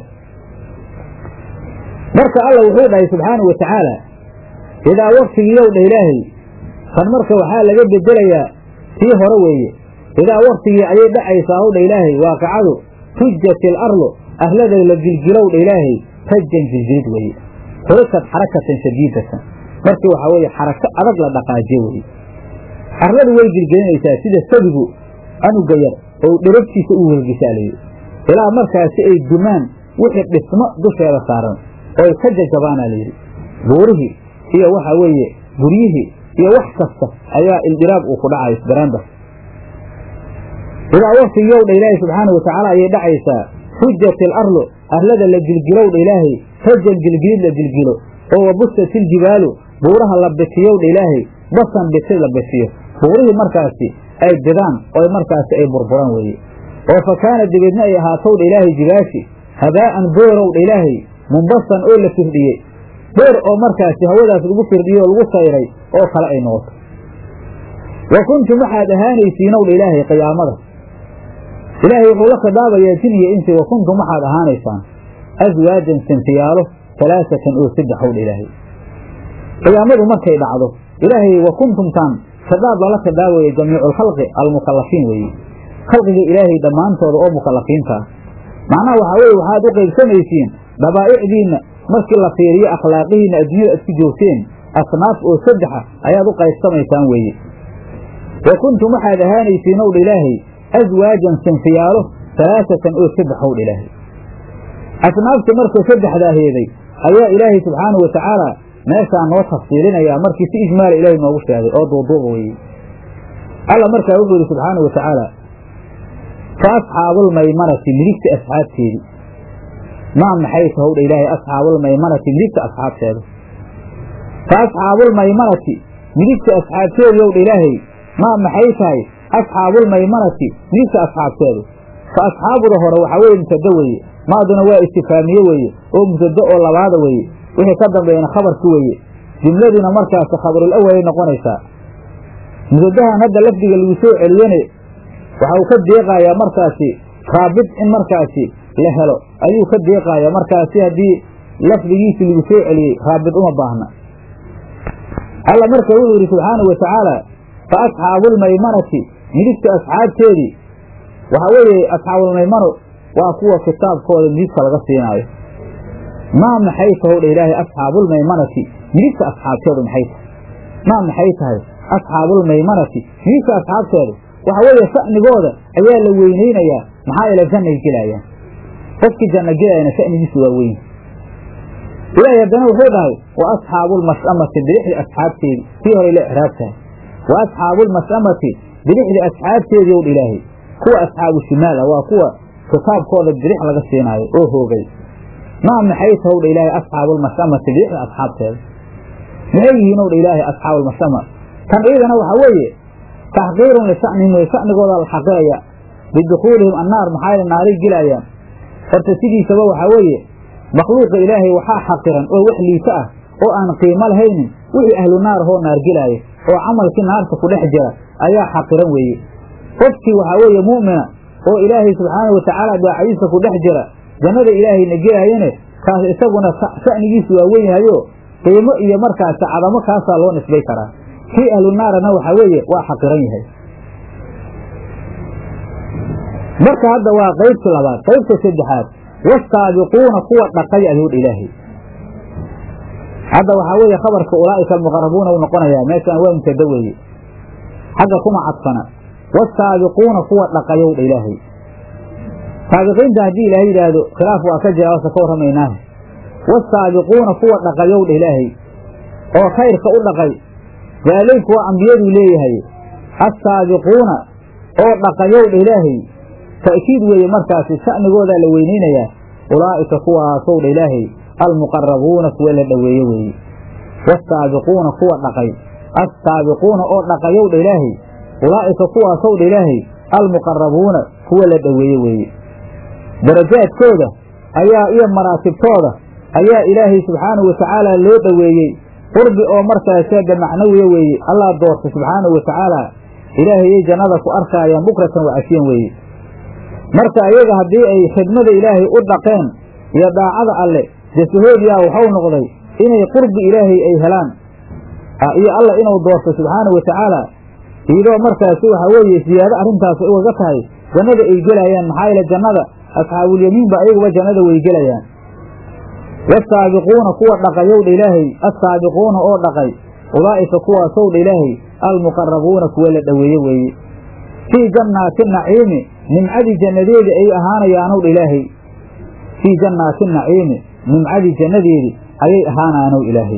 marka alla wuxuu dhahay subxaanau wa tacaala idaa waktigiiyow dha ilaahay kan marka waxaa laga bedelayaa tii hore weeye idaa waktigii ayay dhacaysaa ow dha ilaahay waaqicadu tujat il arlu arlada la gilgilow dha ilaahay rajan gilgilid weeye xurikad xarakatan shadiidatan markii waxaa weeye xarako adag la dhaqaajiye weeye arladu way gilgelinaysaa sida sabigu anuga yar oo dherabtiisa u welgisaa layidhi ilaa markaasi ay dumaan wixii dhismo dusheeda saaran oo ay ka jajabaana layidhi buurihii iyo waxaa weeye guryihii iyo wax kasta ayaa ildiraab uu ku dhacay isbaraanda idaa waktigiiyow dha ilaahay subxaanau watacaala ayay dhacaysaa hujat il arlu arlada la gilgilow dha ilaahay rajan gilgilid la gilgilo oo wabusat iljibaalu buuraha la bitiyow dha ilaahay basan biti la bitiyo buurihii markaasi ay bidaan oo markaasi ay burburan weeye oo fa kaana dabeedna ay ahaatow dha ilaahay jibaashi habaa'an boorow dha ilaahay mumbasan oo la firdhiyey boor oo markaasi hawadaas lagu firdhiyey oo lagu sayray oo kale ay noqoto wa kuntum waxaad ahaanaysiinow dha ilaahay qiyaamada ilaahay wuxuu la khidaabayaa jin iyo insi wa kuntum waxaad ahaanaysaan aswaajan sinfiyaalo talaasatan oo saddexow dha ilaahay qiyaamadu markay dhacdo ilaahay wa kuntumtaan khidaab lala khidaabaya jamiiculkhalqi almukallafiin weeye khalqiga ilaahay dhammaantooda oo mukallafiinta ah macnaha waxaa weye waxaad u qaybsamaysiin dhabaa'icdiinna markii la fiiriyo akhlaaqihiinna adduunyada isku joogteen asnaaf oo saddexa ayaad u qaybsamaysaan weeye wa kuntum waxaad ahaanaysiin ow dha ilaahay aswaajan sinfiyaalo halaasatan oo saddexow dha ilaahay asnaafta markuu saddexdaa heeday ayaa ilaahay subxaanahu wa tacaala meeshaa noo tafsiilinayaa markii si ijmaala ilaahay noogu sheegay oo duuduuba weeye alla markaa wuxuu yidhi subxaanahu wa tacaala fa asxaabulmaymanati midigta asxaabteedii maa maxay tahowdha ilaahay asxaabulmaymanati midigta asxaabteeda fa asxaabulmaymanati midigta asxaabteedii owdha ilaahay maa maxay tahay asxaabulmaymanati midigta asxaabteedu fa asxaabuda hore waxaa weeye mubtado weeye maaduna waa istifaamiye weeye oo mubtado oo labaada weeye wixii ka dambeeyana khabarki weeye jumladiina markaasi khabarul awalay noqonaysaa mubtadahan hadda lafdiga lagu soo celiyane waxa uu ka deeqayaa markaasi raabid in markaasi la helo ayuu ka deeqayaa markaasi haddii lafdigiisi lagu soo celiyey raabid uma baahna alla marka wuxuu yidhi subxaanau wa tacaala fa asxaabulmaymanati midigta asxaabteedii waxaa weeye asxaabulmaymano waa kuwa kitaabkooda midigta laga siinaayo maa maxay tahow dha ilaahay asxaabulmaymanati midigta asxaabteedu maxay tahay maa maxay tahay asxaabulmaymanati midigta asxaabteedu waxa weeye sha'nigooda ayaa la weynaynayaa maxaa yeele jannay gelayaan qofkii janno gelayana sha'nigiisu waa weyn ilaahay haddana wuxuu dhahay wa asxaabulmas'amati bidixdi asxaabteedii tii hore la icraab tahay wa asxaabulmas'amati bidixdi asxaabteedii ow dha ilaahay kuwa asxaabu shimaal ah waa kuwa kitaabkooda bidix laga siinaayo oo hoogay maa maxay tahowdha ilaahay asxaabulmashamati bidixda asxaabteeda maxay yihiin owdha ilaahay asxaabulmashama tan iyadana waxaa weeye taxqiirun lisa'nihim wey sa'nigooda la xaqiraya bidukhuulihim annaar maxaa yeele naaray gelayaan horta sidiisaba waxaa weeye makhluuqa ilaahay waxaa xaqiran oo wax liita ah oo aan qiimo lahaynin wixii ahlu naar ahoo naar gelaayo oo camalkii naarta ku dhex jira ayaa xaqiran weeye qofkii waxaa weeye mu'mina oo ilaahay subxaanau watacaala daacadiisa ku dhex jira jannada ilaahayna gelaayane kaas isaguna sha'nigiisu waa wen yahayo qiimo iyo markaasi cadamo kaasaa loo nisbay karaa kii ahlu naarana waxaa weeye waa xaqiran yahay marka hadda waa qaybtii labaad qaybta saddexaad wasaabiquuna kuwa dhaqay ayuudha ilaahay hadda waxaa weeye khabarka ulaa'ika almuqarabuuna u noqonayaa meeshaan waa mubtada weeye xagga kuma cadfana wasaabiquuna kuwa dhaqayowdha ilaahay saabiqiinta haddii ilaahay yidhaahdo khilaaf waa ka jira wasa ka warramaynaaha wasaabiquuna kuwa dhaqayowdha ilaahay oo khayrka u dhaqay daaleyku waa ambiyaduu leeyahay assaabiquuna oo dhaqayowdha ilaahay ta'kiid weeye markaasi sha'nigoodaa la weynaynayaa ulaa'ika kuwaasowdha ilaahay almuqarabuuna kuwa la dhoweeye weeye wasaabiquuna kuwa dhaqay assaabiquuna oo dhaqayowdha ilaahay ulaa'ika kuwaasowdha ilaahay almuqarabuuna kuwa la dhoweeye weeye darajaadkooda ayaa iyo maraatibtooda ayaa ilaahay subxaanahu watacaala loo dhoweeyey qurbi oo markaaseeda macnawiya weeye allah doorta subxaanahu watacaala ilaahayay jannada ku arkaayaan bukratan wacasiyan weeye marka ayaga haddii ay khidmada ilaahay u dhaqeen iyo daacada alle jasahoodiyaa waxau noqday inay qurbi ilaahay ay helaan iyo allah inuu doorto subxaanahu watacaala iyadoo markaasi waxaa weeye siyaado arrintaas ay ugaga tahay jannada ay gelayaan maxaa yeele jannada asxaabulyamiinba ayaguba jannada way gelayaan wasaabiquuna kuwa dhaqayowdha ilaahay assaabiquuna oo dhaqay ulaa'ika kuwaasowdha ilaahay almuqarabuuna kuwa la dhoweeye weeye fii jannaati naciimi nimcadii jannadeedi ay ahaanayaanowdha ilaahay fii jannaati naciimi nimcadii jannadeedi ayay ahaanaanow ilaahay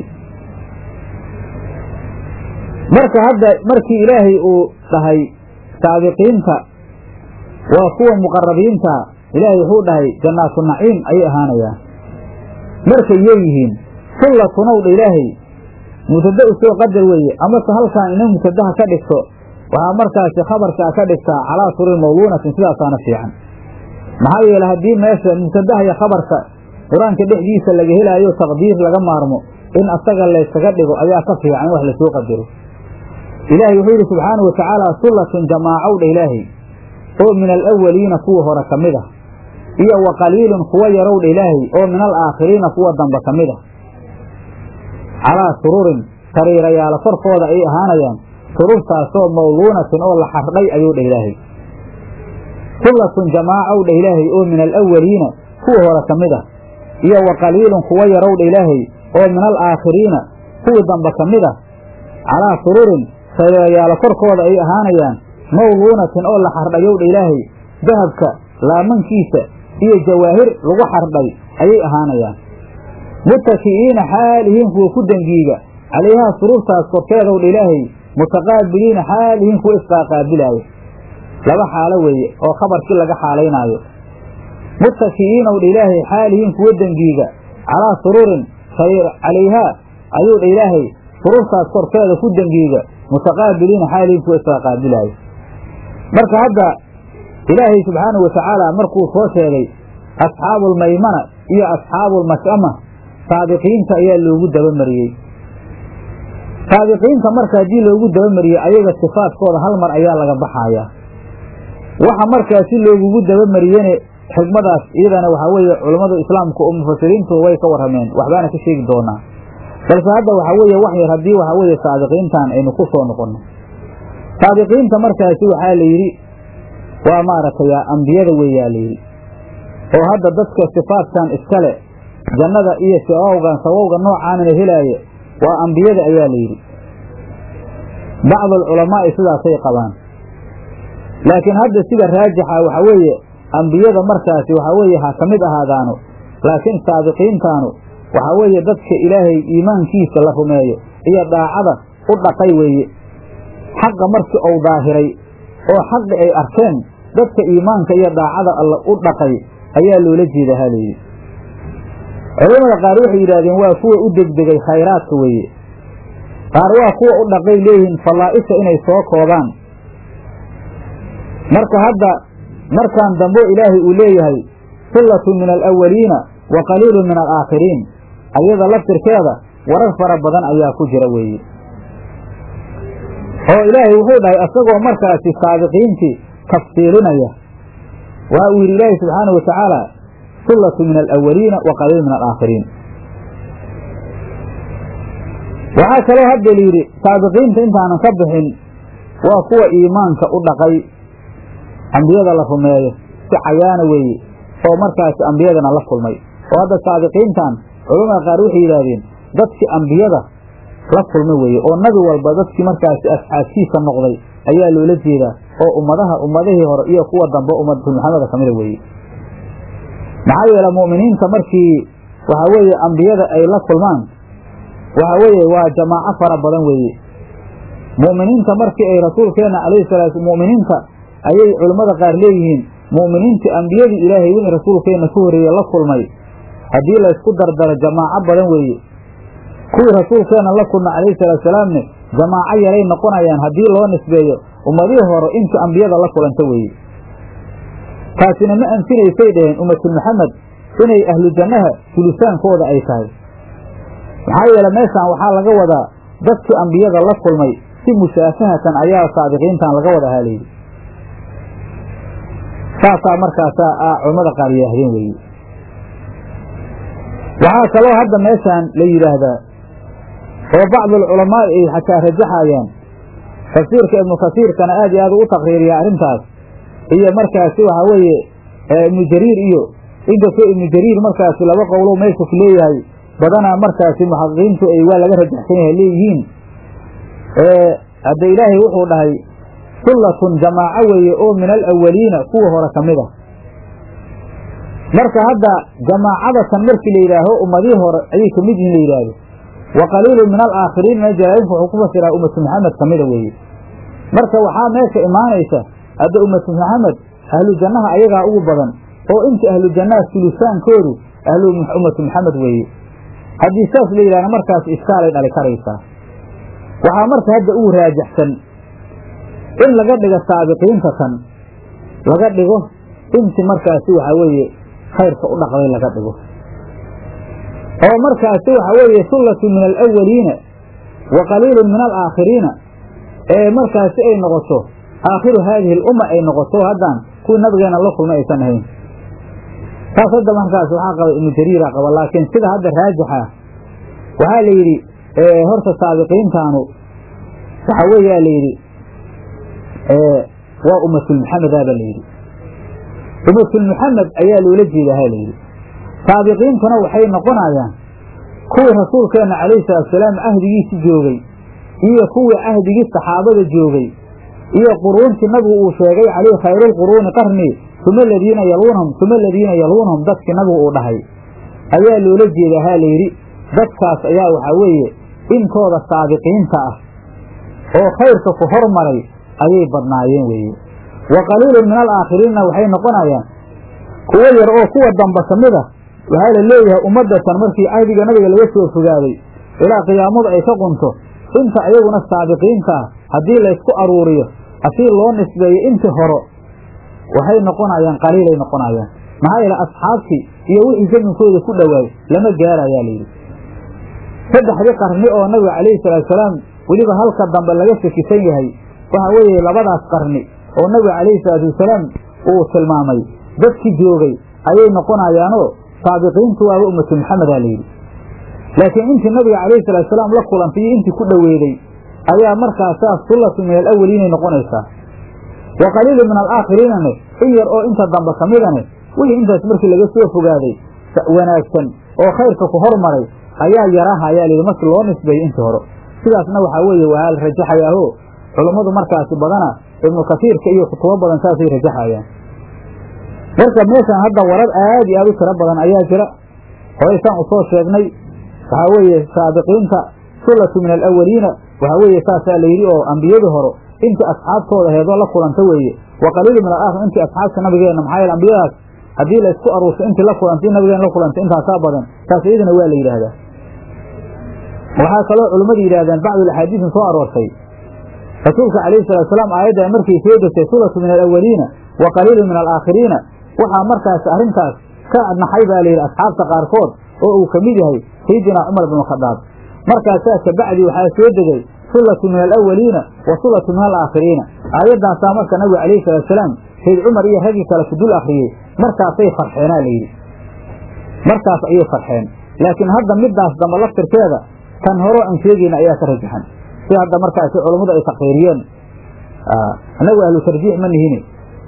marka hadda markii ilaahay uu dhahay saabiqiinta waa kuwa muqarabiinta ilaahay wuxuu dhahay jannaatu naciim ayay ahaanayaan markay yeeyihiin sullatunowdha ilaahay mubtada u soo qadar weeye amase halkaan ina mubtadaha ka dhigto waxaa markaasi khabarkaa ka dhigtaa calaa surin mawluunatin sidaasaana fiican maxaa yeele haddii meesha mubtadaha iyo khabarka qur-aanka dhexdiisa laga helaayo taqdiir laga maarmo in asaga laysaga dhigo ayaa ka fiican in wax lasoo qadaro ilaahay wuxuu yidhi subxaanau watacaala sullatun jamaacowdha ilaahay oo min alawaliina kuwa hore ka mid ah iyo wa qaliilun kuwa yarowdha ilaahay oo min alaakhiriina kuwa dambe ka mid ah calaa sururin sariirayaalo korkooda ay ahaanayaan sururtaasoo mawluunatin oo la xardhay ayuu dhah ilaahay sullatun jamaacowdha ilaahay oo min alawaliina kuwa hore ka mid ah iyo wa qaliilun kuwa yarowdha ilaahay oo min alaakhiriina kuwii dambe ka mid ah calaa sururin sariirayaalo korkooda ay ahaanayaan mawluunatin oo la xardhayowdha ilaahay dahabka laamankiisa iyo jawaahir lagu xardhay ayay ahaanayaan mutaki'iina xaalihiin kuwa ku dengiiga calayhaa sururtaas korkeedowdha ilaahay mutaqaabiliina xaalihiin kuwa isqaaqaabilaaya laba xaalo weeye oo khabarkii laga xaalaynaayo mutaki'iinowdha ilaahay xaalihiin kuwa dengiiga calaa sururin calayhaa ayuu dha ilaahay sururtaas korkeeda ku dengiiga mutaqaabiliina xaalihiin kuwa isqaaqaabilaaya marka hadda ilaahay subxaanahu watacaala markuu soo sheegay asxaabulmaymana iyo asxaabulmashama saabiqiinta ayaa loogu dabamariyey saabiqiinta marka haddii loogu dabamariyey ayaga sifaadkooda hal mar ayaa laga baxayaa waxa markaasi loogugu dabamariyene xigmadaas iyadana waxaa weeye culammadu islaamku oo mufasiriintu way ka warrameen waxbaana ka sheegi doonaa balse hadda waxaa weeye wax yar haddii waxaa weeye saabiqiintan aynu ku soo noqonno saabiqiinta markaasi waxaa la yidhi waa maaragtay ambiyada weeyaa la yidhi oo hadda dadka sifaadkan iskale jannada iyo sawawgan sawowga noocaanana helaaye waa ambiyada ayaa la yidhi bacdu alculamaa'i sidaasay qabaan laakiin hadda sida raajixa waxaa weeye ambiyada markaasi waxaa weeye ha ka mid ahaadaano laakiin saabiqiintaanu waxaa weeye dadka ilaahay iimaankiisa la rumeeyo iyo daacada u dhaqay weeye xaqa markii uu daahiray oo xaqi ay arkeen dadka iimaanka iyo daacada alla u dhaqay ayaa loola jeeda ha layidhi culamada qaar waxay yidhahdeen waa kuwa u degdegay khayraadka weeye qaar waa kuwa u dhaqay leeyihiin fallaa'isha inay soo koobaan marka hadda markaan dambo ilaahay uu leeyahay sullatun min alawaliina wa qaliilun min alaakhiriin ayada laftirkeeda warar fara badan ayaa ku jira weeye oo ilaahay wuxuu dhahay isagoo markaasi saabiqiintii tafsiilinaya waxa uu yidhi ilaahi subxaana wa tacaala sullatu min alawaliina wa qaliil min alaakhiriin waxaa kaloo hadda layidhi saabiqiinta intaanan ka bixin waa kuwa iimaanka u dhaqay ambiyada la rumeeyo si cayaana weeye oo markaasi ambiyadana la kulmay oo hadda saabiqiintan culamada qaar waxay yidhaahdeen dadkii ambiyada la kulma weeye oo nabi walba dadkii markaasi asxaabtiisa noqday ayaa loola jeedaa oo ummadaha ummadihii hore iyo kuwa dambe ummadatu maxameda kamida weeye maxaa yeele mu'miniinta markii waxa weeye ambiyada ay la kulmaan waxa weeye waa jamaaco fara badan weeye mu'miniinta markii ay rasuulkeena calayhi salaatu mu'miniinta ayay culimmada qaar leeyihiin mu'miniintii ambiyadii ilaahay wixii rasuulkeenna ka horreeye la kulmay haddii laysku dardaro jamaaco badan weeye kuwii rasuulkeena la kulma calayhi salaatusalaamne jamaaco yaray noqonayaan haddii loo nisbeeyo ummadihii hore intii ambiyada la kulanta weeye taasina ma anfinaysay dhaheen ummatul maxamed inay ahlu jannaha sulisaankooda ay tahay maxaa yeele meeshaan waxaa laga wadaa dadkii ambiyada la kulmay si mushaafahatan ayaa saabiqiintan laga wada haalaydi saasaa markaasaa a culammada qaar yidhaahdeen weeye waxaa kaloo hadda meeshaan la yidhaahdaa oo bacdulculamaa ay xataa rajaxayaan tafsiirka ibnu kasiirkana aad iyo aad ugu taqriiriya arrintaas iyo markaasi waxaa weeye ibnu jariir iyo inkastoo ibnu jariir markaasi laba qowlow meesha ku leeyahay badanaa markaasi muxaqiqiintu ay waa laga rajaxsan yahay leeyihiin hadda ilaahay wuxuu dhahay sullatun jamaaco weeye oo min alawaliina kuwa hore ka mid a marka hadda jamaacadatan markii la yidhaaho ummadihii hore ayay ka mid yihin la yidhaahdo wa qaliilun min alaakhiriin na jalaalinku wuxuu ku fasiraa ummatu maxamed ka mida weeye marka waxaa meesha imaanaysa hadda ummatu maxamed ahlu jannaha ayagaa ugu badan oo inta ahlu jannaha sulusaankoodu ahlu ummatu maxamed weeye haddii saas la yidhahna markaas iskaalay dhali karaysaa waxaa marka hadda ugu raajaxsan in laga dhigo saabiqiinta tan laga dhigo inti markaasi waxaa weeye khayrka u dhaqday laga dhigo oo markaasi waxaa weeye sullatu min alawaliina wa qaliilun min alaakhiriina ee markaasi ay noqoto aakhiru haadihi alumma ay noqoto haddaan kuwii nabigeena la kulma aysan ahayn taas hadda markaas waxaa qaba ibnu jariira qaba laakiin sida hadda raajixa waxaa la yidhi horta saabiqiintaanu waxaa weeyaa la yidhi waa ummatulmuxamedaa baa layidhi ummatulmuxamed ayaa loola jeedaa ha layidhi saabiqiintuna waxay noqonayaan kuwii rasuulkeenna calayhi salaatusalaam cahdigiisi joogay iyo kuwii cahdigii saxaabada joogay iyo quruuntii nabigu uu sheegay calayhi khayrulquruuni qarni uma aladiina yaluunahum uma aladiina yaluunahum dadkii nabigu uu dhahay ayaa loola jeedaa ha layidhi dadkaas ayaa waxaa weeye intooda saabiqiinta ah oo khayrka ku hormaray ayay badnaayeen weeye wa qaliilun min alaakhiriinna waxay noqonayaan kuwo yar oo kuwa damba ka mid a waxaa la leeyahay ummadatan markii cahdiga nabiga laga soo fogaaday ilaa qiyaamadu ay ka qunto inta ayaguna saabiqiinta ah haddii laysku aruuriyo haddii loo nisbeeyo intii horo waxay noqonayaan qaliilay noqonayaan maxaa yeele asxaabtii iyo wixii zaminkooda ku dhowaay lama gaarayaa layidhi saddexdii qarni oo nabiga calayhi salaatusalaam weliba halka dambe laga shakisan yahay waxa weeye labadaas qarni oo nabiga calayhi salaatu wasalaam uu tilmaamay dadkii joogay ayay noqonayaanoo saabiqiintu waaba ummatu maxamedaa layidhi laakiin intii nabiga calayhi salaatusalaam la kulantay iyo intii ku dhoweeday ayaa markaasaas sullatu min alawaliinay noqonaysaa wa qaliilun min alaakhiriinane in yar oo inta dambe ka midane wixii intaas markii laga soo fogaaday wanaagsan oo khayrka ku hormaray ayaa yaraha ayaa layidhi markii loo nisbeeyey intii hore sidaasna waxaa weeye waa la rajaxayaaho culummadu markaasi badana ibnu kasiirka iyo kutubo badan saasay rajaxayaan marka meeshan hadda warar aad iyo aad u tiro badan ayaa jira horeysaan usoo sheegnay waxaa weeye saabiqiinta sullatu min alawaliina waxaa weeye saasaa layidhi oo ambiyadii hore intii asxaabtooda heedoo la kulanta weeye wa qaliilu min alaakhir intii asxaabta nabigeena maxaa yeele ambiyadaas haddii la isku aruurso intii la kulantay nabigeena la kulantay intaasaa badan taas iyadana waa la yidhaahdaa waxaa kaloo culimmadu yidhahdeen bacdu axaadiisin soo aroortay rasuulka calayhi salatu salaam aayadda markay soo degtay sulatu min alawaliina wa qaliilu min alaakhiriina waxaa markaas arrintaas ka naxay baa layidhi asxaabta qaarkood oo uu ka mid yahay sayidina cumar binu khadaab markaasaa kabacdi waxaa soo degay sulatu min alawaliina wa sulatu min alaakhiriina aayaddaasaa marka nabigu calayhi salatu salaam sayd cumar iyo raggii kale ku dul akhriyey markaasay farxeenaa layidhi markaas ayay farxeen laakiin hadda midaas damba laftirkeeda tan horo aan sheegayna ayaa ka rajaxan si hadda markaasi culammadu ay takriiriyeen annagu ahlu tarjiix ma nihine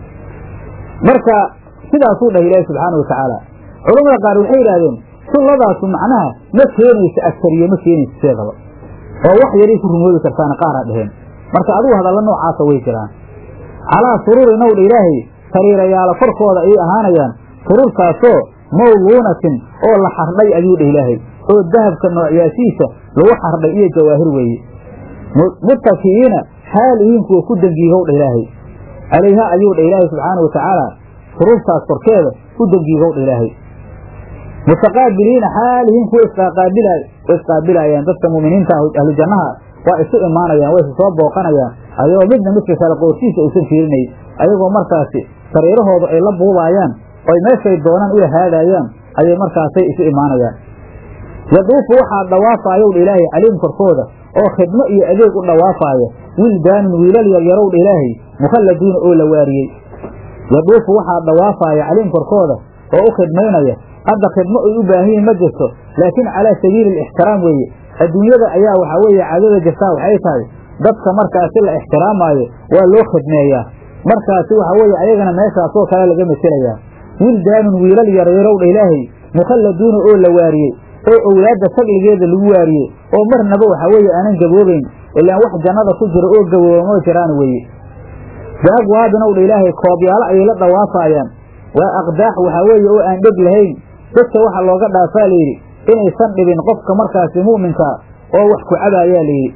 marka sidaasuu dhahay ilaahi subxaana watacaala culamada qaar waxay yidhahdeen sunnadaasu macnaha ma keenaysa agtariye ma keenaysa sideedaba oo wax yaray ku rumoobi kartaana qaaraa dheheen marka adigu hadalla noocaasa way jiraan calaa suruuri nawdha ilaahay sariirayaala korkooda ayay ahaanayaan sururtaasoo mawluunatin oo la xardhay ayuu dheh ilaahay oo dahabka noocyaasiisa lagu xardhay iyo jawaahir weeye muttaki'iina xaal ihiin kuwa ku dangiigow dha ilaahay calayha ayuu dha ilaahay subxaana wa tacaala sururtaas korkeeda ku dangiigow dha ilaahay mutaqaabiliina xaal ihiin kuwa isqaabil isqaabilayaan dadka mu'miniinta ahlu jannaha waa isu imaanayaan way isu soo booqanayaan ayagoo midna midka kale qoortiisa uusan fiirinay ayagoo markaasi sariirahooda ay la buubaayaan oy meeshay doonaan ula haadaayaan ayay markaasay isu imaanayaan yaduufu waxaa dhawaafayow dha ilaahay caliim korkooda oo khidmo iyo adeeg u dhawaafaaya wildaanun wiilal yaryarow dha ilaahay mukhalladuuna oo la waariyey yaduufu waxaa dhawaafaya caliim korkooda oo u khidmaynaya hadda khidmo ay u baahan yihin ma jirto laakiin calaa sabiili alixtiraam weeye adduunyada ayaa waxaa weeye caadada jirtaa waxay tahay dadka markaasi la ixtiraamaayo waa loo khidmeeyaa markaasi waxa weeye ayagana meeshaasoo kale laga meselayaa wildaanun wiilal yaryarow dha ilaahay mukhalladuuna oo la waariyey oo owlaadda sagligeeda lagu waariyey oo marnaba waxaa weeye aanan gaboobayn ilaan wax jannada ku jira oo gaboobamoo jiraan weeye biagwaabinow dha ilaahay koobyaalo ayay la dhawaafaayaan waa aqdaax waxaa weeye oo aan dheg lahayn dadka waxa looga dhaafaa layidhi inaysan dhibin qofka markaasi mu'minkaa oo wax ku cabaayaa layidhi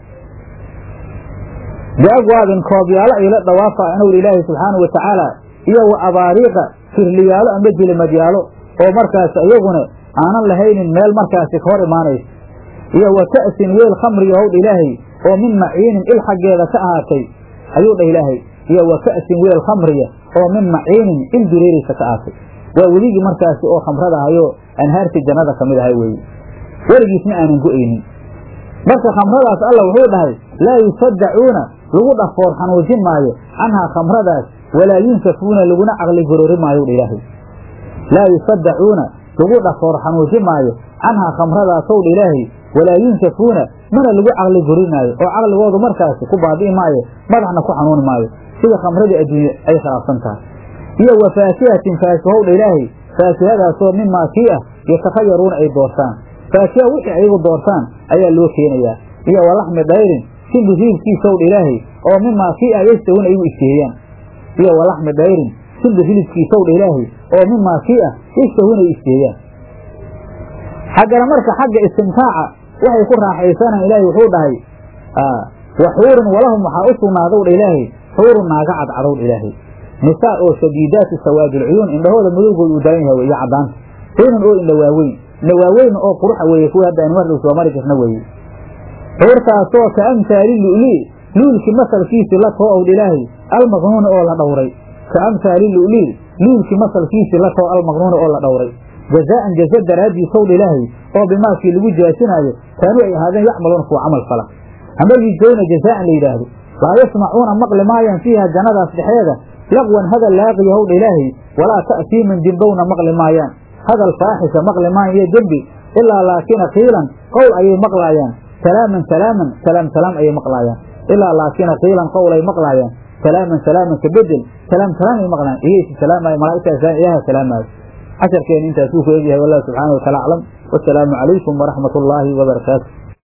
biagwaabin koobyaalo ayay la dhawaafaayaan owdha ilaahay subxaana wa tacaala iyo wa abaariiqa firliyaalo amba jilimadyaalo oo markaasi iyaguna aanan lahaynin meel markaasi ka hor imaanaysa iyo wa ka'sin weel khamriga howdha ilaahay oo min maciinin il xaggeeda ka ahaatay ayuu dhah ilaahay iyo wa ka'sin weel khamriya oo min maciinin il dureeraysa ka ahaatay waa weligii markaasi oo khamrada ahayoo anhaartii jannada ka mid ahay weeye weligiisna aanan go'aynin marka khamradaas alla wuxuu dhahay laa yusaddacuuna lagu dhafoor xanuujin maayo canhaa khamradaas walaa yunsafuuna laguna caqli gorori maayo dha ilaahay laa yusaddacuuna lagu dhafoor xanuujin maayo canhaa khamradaasow dha ilaahay walaa yunsafuuna mana lagu caqli gorinaayo oo caqligoodu markaasi ku baabi'i maayo madaxna ku xanuuni maayo sida khamradii adduunye ay khilaafsan tahay iyo wa faakihatin faakihow dha ilaahay faakihadaasoo mimaa kii ah yatakhayaruuna ay doortaan faakiha wixii ayagu doortaan ayaa loo keenayaa iyo walaxmi dhayrin simbi hilibkiisaw dha ilaahay oo mimaa kii ah yastawuna igu isteeyaan iyo walaxmi dhayrin simbi hilibkiisaw dha ilaahay oo mimaa kii ah yastawuna ay isteeyaan xaggana marka xagga istimtaaca waxay ku raaxaysanaan ilaahay wuxuu dhahay wa xuurun walahum waxaa u sugnaadow dha ilaahay xuurun naaga cadcadow dha ilaahay nisaa oo shadiidaati sawaadi lcuyuun indhahooda madowgooda uu daran yahay iyo caddaanta xuurun oo indha waaweyn indha waaweyn oo quruxa weeye kuwa hadda aynu mardhow soo mari jirna weeye xuurtaasoo ka amhaali lu'lii luulkii masalkiisii la too owdha ilaahay almaqnuuni oo la dhowray ka amhaali lu'lii luulkii masalkiisii la too almaqnuuni oo la dhowray jazaa'an jaza daraaddiisow dha ilaahay oo bimaakii lagu jaasinaayo kaanuu ay ahaadeen yacmaluuna kuwa camal fala ama yujzowna jazaa'an la yidhaahdo laa yasmacuuna maqli maayaan fiiha jannadaas dhexeeda laqwan hadal laaqiya howdha ilaahay walaa ta'siiman dembowna maqli maayaan hadal faaxisha maqli maayan iyo dembi ilaa laakina qiilan qowl ayay maqlaayaan salaaman salaaman salaam salaam ayay maqlaayaan ilaa laakina qiilan qowl ay maqlaayaan salaaman salaaman ka bedel salaam salaam ay maqlaayaan iyaysi salaamaayo malaa'igtaas ilaaha salaamaayo casharkeena intaasuu ku egyahay wallahu subxaana wa taala aclam wasalaamu calaykum waraxmat ullaahi wabarakaatu